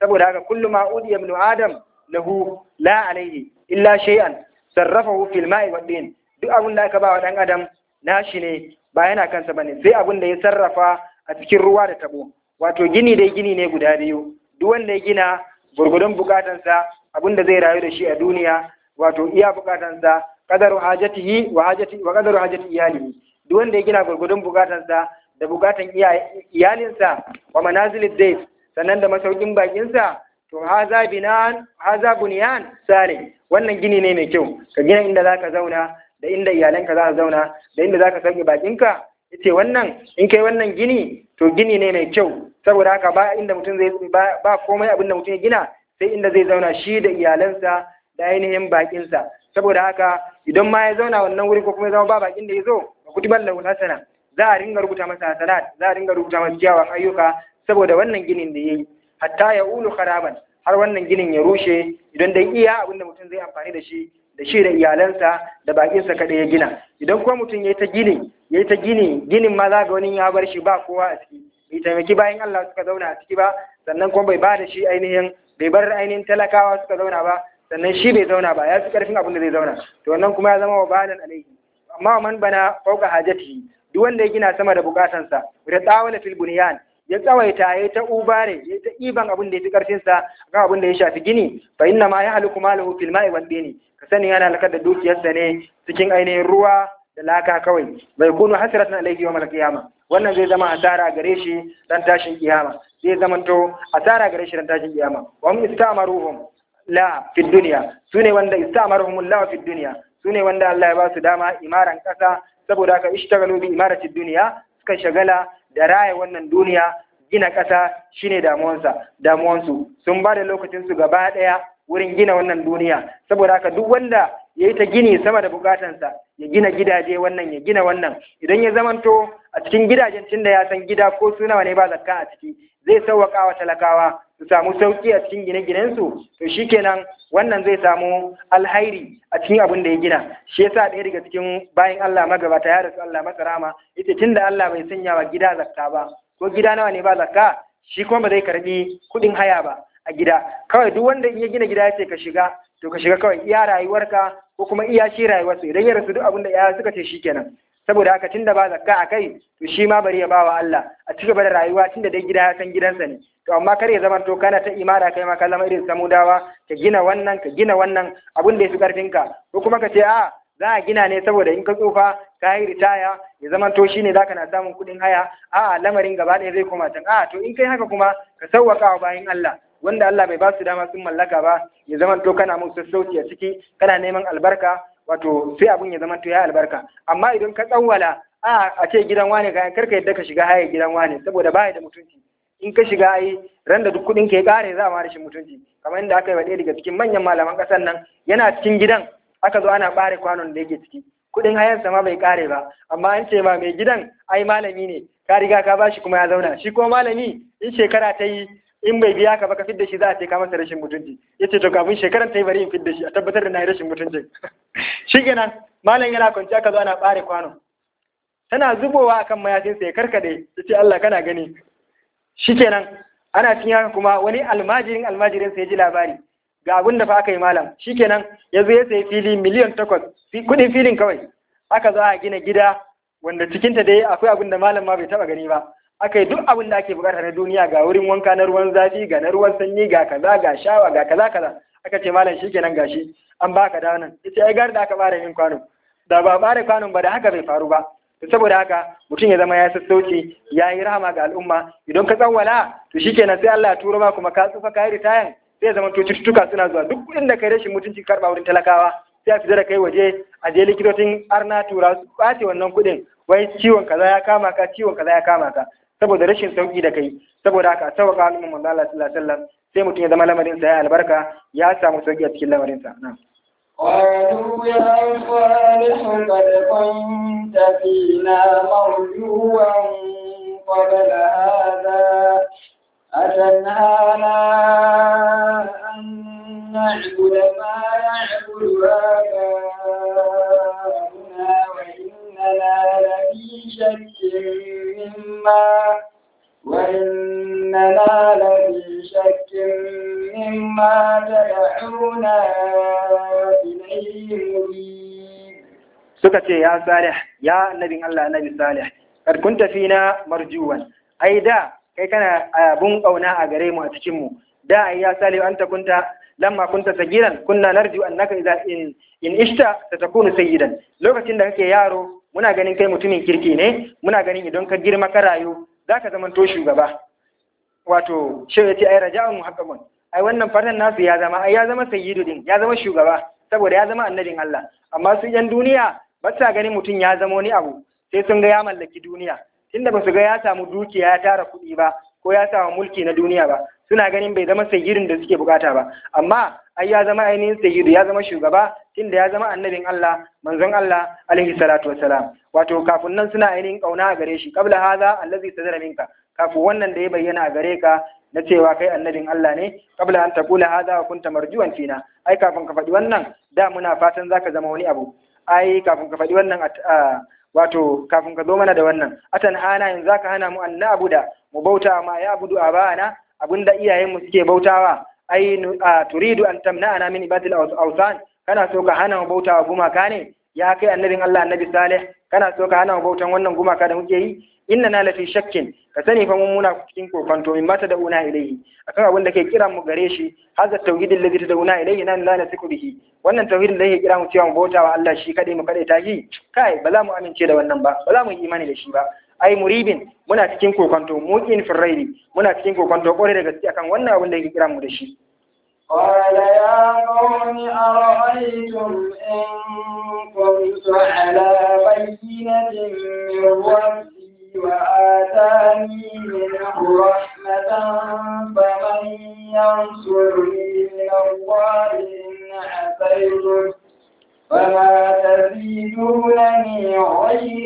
saboda haka kullu ma udiya ibn adam lahu la alaihi illa shay'an sarrafahu fil ma'i wad din duk abin da aka ba wa dan adam nashi ne ba yana kansa bane sai abin da ya sarrafa a cikin ruwa da tabo wato gini dai gini ne guda biyu duk wanda ya gina gurgudun bukatansa abin da zai rayu da shi a duniya wato iya bukatansa qadaru hajatihi wa hajati wa qadaru hajati iyalihi duk wanda ya gina gurgudun bukatansa da bukatan iyalinsa wa manazilid dayf sannan da masaukin bakinsa to haza binan haza bunyan sale wannan gini ne mai kyau ka gina inda zaka zauna da inda iyalanka za su zauna da inda zaka sauke bakinka yace wannan in kai wannan gini to gini ne mai kyau saboda haka ba inda mutum zai ba komai abin da mutum ya gina sai inda zai zauna shi da iyalansa da ainihin bakinsa saboda haka idan ma ya zauna wannan wuri ko kuma ya zama ba bakin da ya zo ba kutiban lahu hasana za a ringa rubuta masa hasanat za a ringa rubuta masa kyawun ayyuka saboda wannan ginin da yayi hatta ya ulu kharaban har wannan ginin ya rushe idan dai iya abin da mutum zai amfani da shi da shi da iyalansa da bakinsa kaɗai ya gina idan kuma mutum ya yi ta gini ya yi ta gini ginin ma za ga wani ya bar shi ba kowa a ciki bai taimaki bayan Allah suka zauna a ciki ba sannan kuma bai ba da shi ainihin bai bar ainihin talakawa suka zauna ba sannan shi bai zauna ba ya fi karfin abin da zai zauna to wannan kuma ya zama wa balan alaihi amma man bana fauka hajatihi duk wanda ya gina sama da bukatansa da tsawala fil bunyan ya tsawaita ya ta ubare ya ta iban abin da ya fi karfinsa kan abin da ya shafi gini fa inna ma ya haliku malahu fil ma'i wal dini ka sani yana halakar da dukiyarsa ne cikin ainihin ruwa da laka kawai bai kunu hasratan alayhi yawm al-qiyama wannan zai zama asara gare shi dan tashin kiyama zai zamanto asara gare shi dan tashin kiyama wa hum istamaruhum la fi dunya sune wanda istamaruhum la fi dunya sune wanda Allah ya ba su dama imaran kasa saboda haka ishtagalu bi imarati dunya suka shagala da raya wannan duniya gina ƙasa shine damuwansa damuwansu sun ba da lokacinsu gaba ɗaya wurin gina wannan duniya saboda haka duk wanda ya yi ta gini sama da bukatansa ya gina gidaje wannan ya gina wannan idan ya zamanto a cikin gidajen tunda ya san gida ko su nawa ne ba zakka a ciki zai sauwaƙa wa talakawa su samu sauƙi a cikin gine-ginensu to shikenan wannan zai samu alhairi a cikin abin da ya gina shi yasa ɗaya daga cikin bayan Allah magabata ya rasu Allah masa rama ita tunda Allah bai sanya wa gida zakka ba ko gida nawa ne ba zakka shi kuma ba zai karbi kuɗin haya ba a gida kawai duk wanda in ya gina gida ya ce ka shiga to ka shiga kawai iya rayuwarka ko kuma iya shi rayuwarsa idan ya rasu duk abin da ya suka ce shikenan saboda haka tunda ba zakka a kai to shi ma bari ya bawa Allah a ci gaba da rayuwa tunda dai gida ya san gidansa ne to amma kar ya zama to kana ta imara kai ma ka zama irin samudawa ka gina wannan ka gina wannan abin da ya fi karfinka ko kuma ka ce a za a gina ne saboda in ka tsufa ka yi ritaya ya zama to shine zaka na samun kuɗin haya a lamarin gaba ɗaya zai koma can a to in kai haka kuma ka sauwaka wa bayan Allah wanda Allah bai ba su dama sun mallaka ba ya zama to kana musu sassauci a ciki kana neman albarka wato sai abun ya zama to ya albarka amma idan ka tsawwala a a ce gidan wane ka karka yadda ka shiga haya gidan wane saboda baya da mutunci in ka shiga ai ran da duk kuɗin ke kare za a ma rashin mutunci kamar yadda aka yi wa ɗaya daga cikin manyan malaman ƙasar nan yana cikin gidan aka zo ana ɓare kwanon da yake ciki kuɗin hayansa ma bai kare ba amma an ce ma mai gidan ai malami ne ka riga ka bashi kuma ya zauna shi kuma malami in shekara ta yi in bai biya ka ba ka fidda shi za a ce ka masa rashin mutunci ya ce to kafin shekaran ta yi bari in fidda shi a tabbatar da na yi rashin mutunci shi kenan malam yana kwanci aka zo ana ɓare kwano tana zubowa akan mayafinsa ya karkade ya ce Allah kana gani shi kenan ana cikin haka kuma wani almajirin almajirin ya ji labari ga abin da fa aka yi malam shi kenan ya zo ya sayi fili miliyan takwas kuɗin filin kawai aka zo a gina gida wanda cikinta dai akwai abin da malam ma bai taɓa gani ba aka yi duk abin da ake bukata na duniya ga wurin wanka na ruwan zafi ga na ruwan sanyi ga kaza ga shawa ga kaza kaza aka ce malam shikenan gashi an baka da wannan yace ai gar da aka bare min kwano da ba bare kwanon ba da haka bai faru ba to saboda haka mutum ya zama ya sassauci ya yi rahama ga al'umma idan ka tsawwala to shikenan sai Allah ya turo ma kuma ka tsufa ka yi ritayan sai ya zama to cututtuka suna zuwa duk kuɗin da kai rashin mutunci karɓa wurin talakawa sai a fita da kai waje a je likitocin arna tura su ɓace wannan kuɗin wai ciwon kaza ya kama ka ciwon kaza ya kama ka saboda rashin sauki da kai saboda haka sauka al'umma manzo Allah sallallahu alaihi wasallam sai mutum ya zama lamarin sa ya albarka ya samu sauki a cikin lamarin sa na'am قالوا يا صالح قد كنت فينا مرجوا قبل هذا أتنهانا أن نعبد ما يعبد آباؤنا وإننا لفي شك مما وإننا لفي شك مما تدعونا إليه مريب suka ce ya salih ya annabin Allah annabi salih kad kunta fina marjuwan ai da kai kana abun kauna a gare mu a cikin mu da ai ya salih anta kunta lamma kunta sagiran kunna narju annaka idza in in ishta satakunu sayyidan lokacin da kake yaro muna ganin kai mutumin kirki ne muna ganin idan ka girma ka rayu zaka zamanto shugaba wato shi ya ce ai raja'un muhaqqaqun ai wannan fatan nasu ya zama ai ya zama sayyidu din ya zama shugaba saboda ya zama annabin Allah amma su yan duniya ba sa ganin mutum ya zama wani abu sai sun ga ya mallaki duniya tunda ba su ga ya samu dukiya ya tara kuɗi ba ko ya samu mulki na duniya ba suna ganin bai zama sayyidin da suke bukata ba amma ai ya zama ainihin sayyidu ya zama shugaba tunda ya zama annabin Allah manzon Allah alaihi salatu wassalam wato kafin nan suna ainihin kauna a gare shi qabla hadha allazi sadara minka kafin wannan da ya bayyana a gare ka na cewa kai annabin Allah ne qabla an taqula hadha wa kunta marjuwan fina ai kafin ka faɗi wannan da muna fatan zaka zama wani abu ai kafin ka faɗi wannan wato kafin ka zo mana da wannan atan hana yanzu zaka hana mu an da mu bauta ma ya abudu abana abinda iyayenmu suke bautawa ai turidu an tamna'ana min ibadil awsan kana so ka hana mu bautawa gumaka ne ya kai annabin Allah annabi Saleh kana so ka hana mu bautan wannan gumaka da muke yi inna na lafi shakkin ka sani fa mun muna cikin kokonto min mata da una ilaihi akan abin da ke kira mu gare shi hadha tauhidin ladhi tad'una ilaihi nan la nasiku bihi wannan tauhidin da yake kira mu cewa mu bautawa Allah shi kadai mu kadai tashi kai ba za mu amince da wannan ba ba za mu yi imani da shi ba ai muribin muna cikin kokonto muqin firraidi muna cikin kokonto kore da gaske akan wannan abin da yake kira mu da shi قال يا قوم أرأيتم إن كنت على بينة من ربي وآتاني منه رحمة فمن ينصرني من الله إن عصيته فما تزيدونني غير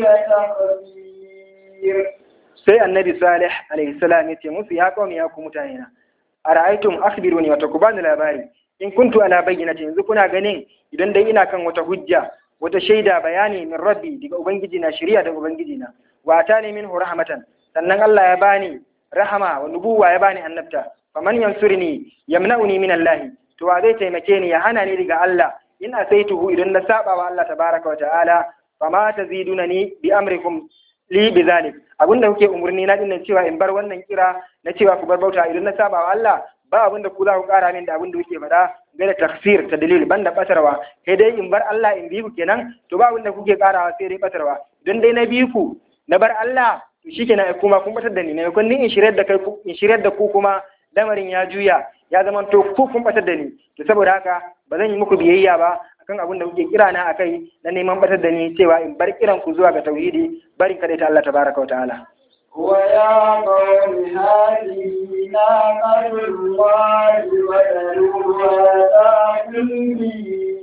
تخسير sai annabi salih alaihi salam yace musu ya qaumi ya ku mutanena ara'aytum akhbiruni wa takubani labari in kuntu ala bayyinati yanzu kuna ganin idan dai ina kan wata hujja wata shaida bayani min rabbi daga ubangiji na shari'a daga ubangiji na wa atani minhu rahmatan sannan Allah ya bani rahama wa nubuwa ya bani annabta faman yansurni yamna'uni min Allah to wa zai taimake ni ya hana ni daga Allah in asaituhu idan na saba wa Allah tabaraka wa ta'ala fama tazidunani bi amrikum li bi zalik abinda kuke umurni na dinnan cewa in bar wannan kira na cewa ku bar bauta idan na saba wa Allah ba abinda ku za ku kara min da abinda kuke faɗa ga da tafsir ta dalil banda batarwa sai dai in bar Allah in bi ku kenan to ba abinda kuke karawa sai dai batarwa don dai na bi ku na bar Allah to shikenan ai kuma kun batar da ni ne kun ni in shiryar da kai in shiryar da ku kuma lamarin ya juya ya zama to ku kun batar da ni to saboda haka ba zan yi muku biyayya ba akan abin da kuke kira na akai na neman batar da ni cewa in bar kiran ku zuwa ga tauhidi barin kada ta Allah tabaraka wa ta'ala ويا قوم هذه ناقة الله وذروها تأكل في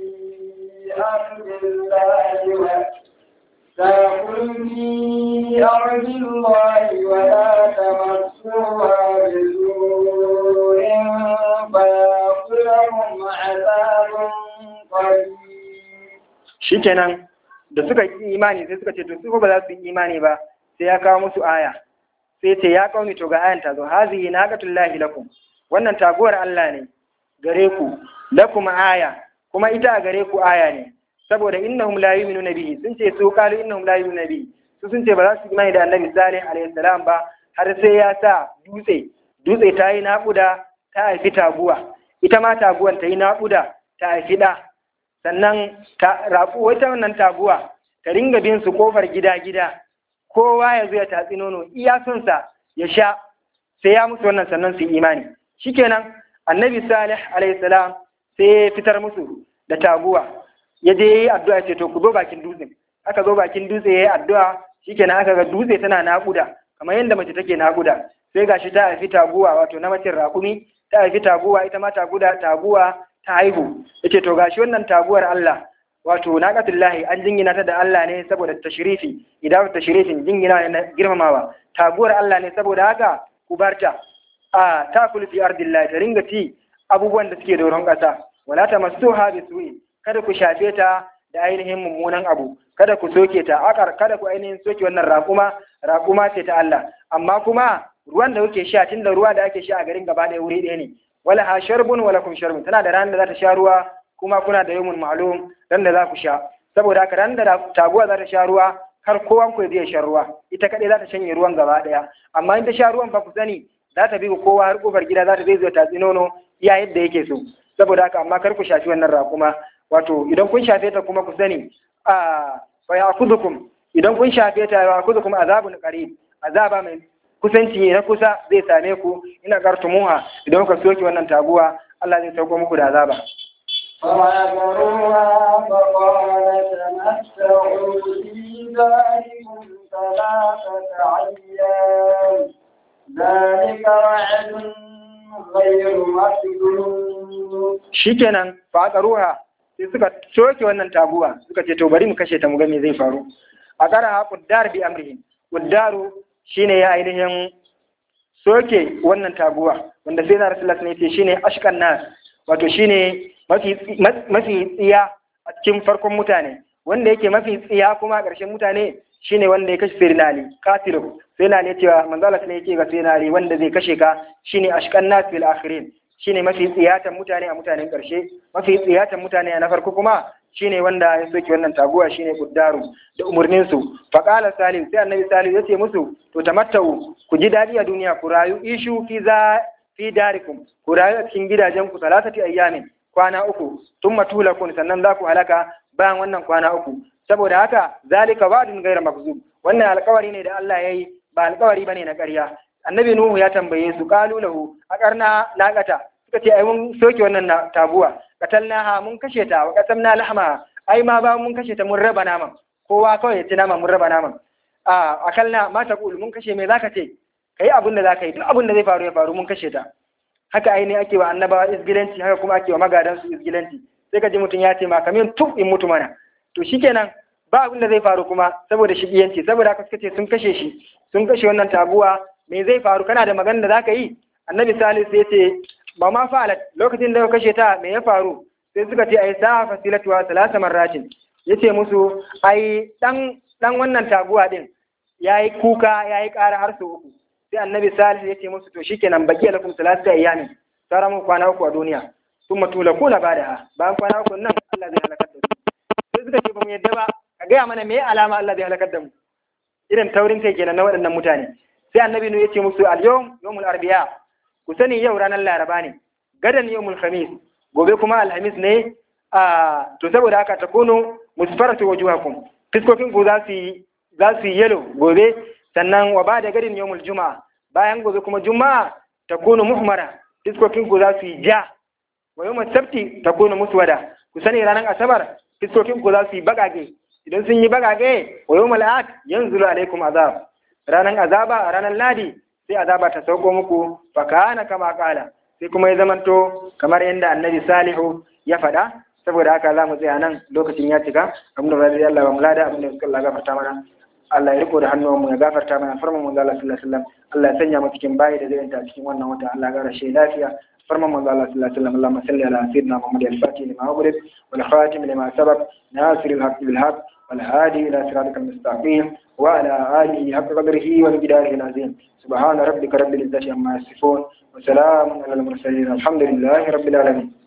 أرض الله تأكل في أرض الله ولا تمسوها بسوء فيأخذهم عذاب قريب shikenan da suka yi imani sai suka ce to su ba za su yi imani ba sai ya kawo musu aya sai ce ya kauni to ga ayan ta zo hazihi naqatullahi lakum wannan taguwar Allah ne gare ku lakum aya kuma ita a gare ku aya ne saboda innahum la yu'minuna bihi sun ce su qalu innahum la yu'minuna bihi su sun ce ba za su imani da annabi salih alaihi salam ba har sai ya sa dutse dutse ta yi naƙuda ta haifi taguwa ita ma taguwan ta yi naƙuda ta haifi ɗa sannan ta raƙu wata wannan taguwa ta ringa bin su kofar gida gida kowa ya zo ya tatsi nono iya son sa ya sha sai ya musu wannan sannan su yi imani shikenan annabi salih alaihi salam sai ya fitar musu da taguwa ya je yi addu'a ce to ku zo bakin dutsen aka zo bakin dutse ya yi addu'a shikenan aka ga dutse tana naƙuda kamar yadda mace take naƙuda sai gashi ta haifi taguwa wato na macin raƙumi ta haifi taguwa ita ma taguda taguwa ta haihu yace to gashi wannan taguwar Allah wato naqatullahi an jingina ta da Allah ne saboda tashrifi idan tashrifin jingina na girmamawa taguwar Allah ne saboda haka ku barta a takulu fi ardillahi ta ringa ci abubuwan da suke doron ƙasa wala tamassuha bisu'i kada ku shafe ta da ainihin mummunan abu kada ku soke ta akar kada ku ainihin soke wannan raƙuma raƙuma ce ta Allah amma kuma ruwan da kuke sha tunda ruwa da ake sha a garin gaba ɗaya wuri ɗaya ne wala ha sharbun wala kun sharbun tana da ranar da za ta sha ruwa kuma kuna da yawmun ma'lum ran da za ku sha saboda haka ran da taguwa za ta sha ruwa har kowan ku zai sha ruwa ita kaɗai za ta shanye ruwan gaba ɗaya amma in ta sha ruwan fa ku sani za ta bi ku kowa har kofar gida za ta zai zo ta nono iya yadda yake so saboda haka amma kar ku shafi wannan raƙuma wato idan kun shafe ta kuma ku sani a fa ya'khudhukum idan kun shafe ta ya'khudhukum azabun qarib azaba mai kusanci ne na kusa zai same ku ina kartumuha idan kuka soke wannan taguwa Allah zai sauko muku da azaba فعقروها فقال تمتعوا في داركم ثلاثة أيام ذلك وعد غير مكذوب shikenan ruha sai suka soke wannan taguwa suka ce to bari mu kashe ta mu ga me zai faru a kara quddar bi amrihim quddaru shine ya ainihin soke wannan taguwa wanda sai na rasulullah ne ce shine ashkan nas wato shine mafi mafi tsiya a cikin farkon mutane wanda yake mafi tsiya kuma a ƙarshen mutane shine wanda ya kashe sayyidina ali katilu sayyidina ali cewa manzo Allah ne yake ga sayyidina ali wanda zai kashe ka shine ashkan nas fil akhirin shine mafi tsiyatan mutane a mutanen ƙarshe mafi tsiyatan mutane a na farko kuma shine wanda ya soke wannan taguwa shine kuddaru da umurnin su fa qala salim sai annabi salim yace musu to tamattau ku ji dadi a duniya ku rayu ishu fi za fi darikum ku rayu a cikin gidajen ku salatati ayyamin kwana uku thumma tulakun sannan za ku halaka bayan wannan kwana uku saboda haka zalika wa'dun ghayra makzub wannan alƙawari ne da Allah yayi ba alƙawari bane na ƙarya annabi nuhu ya tambaye su qalu lahu aqarna laqata suka ce ai mun soke wannan tabuwa qatalnaha mun kashe ta wa qatamna lahma ai ma ba mun kashe ta mun raba naman kowa kawai ya ci naman mun raba naman a akalna ma taqul mun kashe me zaka ce kai abin da zaka yi duk abin da zai faru ya faru mun kashe ta haka aini ake wa annabawa isgilanci haka kuma ake wa magadan su isgilanci sai ka ji mutum ya ce ma kamin tuf in mutu mana to shikenan ba abin da zai faru kuma saboda shigiyanci saboda haka suka ce sun kashe shi sun kashe wannan taguwa me zai faru kana da magana da zaka yi annabi salisu ya ce ba ma fa'alat lokacin da ka kashe ta me ya faru sai suka ce ai sa fasilatu wa salasa marratin yace musu ai dan dan wannan taguwa din yayi kuka yayi ƙara har sau uku sai annabi salisu ya ce musu to shikenan baki lakum salasa ayyamin sara mu kwana uku a duniya thumma tulakuna ba'daha bayan kwana uku nan Allah zai halakar da su sai suka ce ba mu yadda ba ka gaya mana me alama Allah zai halakar da mu irin taurin kai kenan na waɗannan mutane sai annabi nu yace musu al-yawm yawmul arbi'a ku sani yau ranar laraba ne gadan yawmul khamis gobe kuma alhamis ne a to saboda haka ta kuno musfaratu wujuhakum fiskokin ku za su yi za su yi yelo gobe sannan wa ba da gadin yawmul juma'a bayan gobe kuma juma'a ta kuno muhmara fiskokin ku za su yi ja wa yawmul sabti ta kuno muswada ku sani ranar asabar fiskokin ku za su yi bagage idan sun yi bagage wa yawmul ahad yanzulu alaikum azab ranar azaba a ranar ladi sai azaba ta sauko muku fa kana kama kala sai kuma ya zamanto kamar yadda annabi salihu ya faɗa saboda haka za mu tsaya nan lokacin ya cika abin da zai Allah ba mu lada abin da suka Allah gafarta mana Allah ya riko da hannuwan mu ya gafarta mana farman manzo Allah sallallahu alaihi wasallam Allah ya sanya mu cikin bayi da zai ta cikin wannan wata Allah ya gara shi lafiya فرما من الله صلى الله عليه وسلم اللهم صل على سيدنا محمد الفاتح لما أغلق والخاتم لما سبق ناصر الحق بالحق والهادي إلى صراطك المستقيم وعلى آله حق قدره ومقداره العظيم سبحان ربك رب العزة عما يصفون وسلام على المرسلين الحمد لله رب العالمين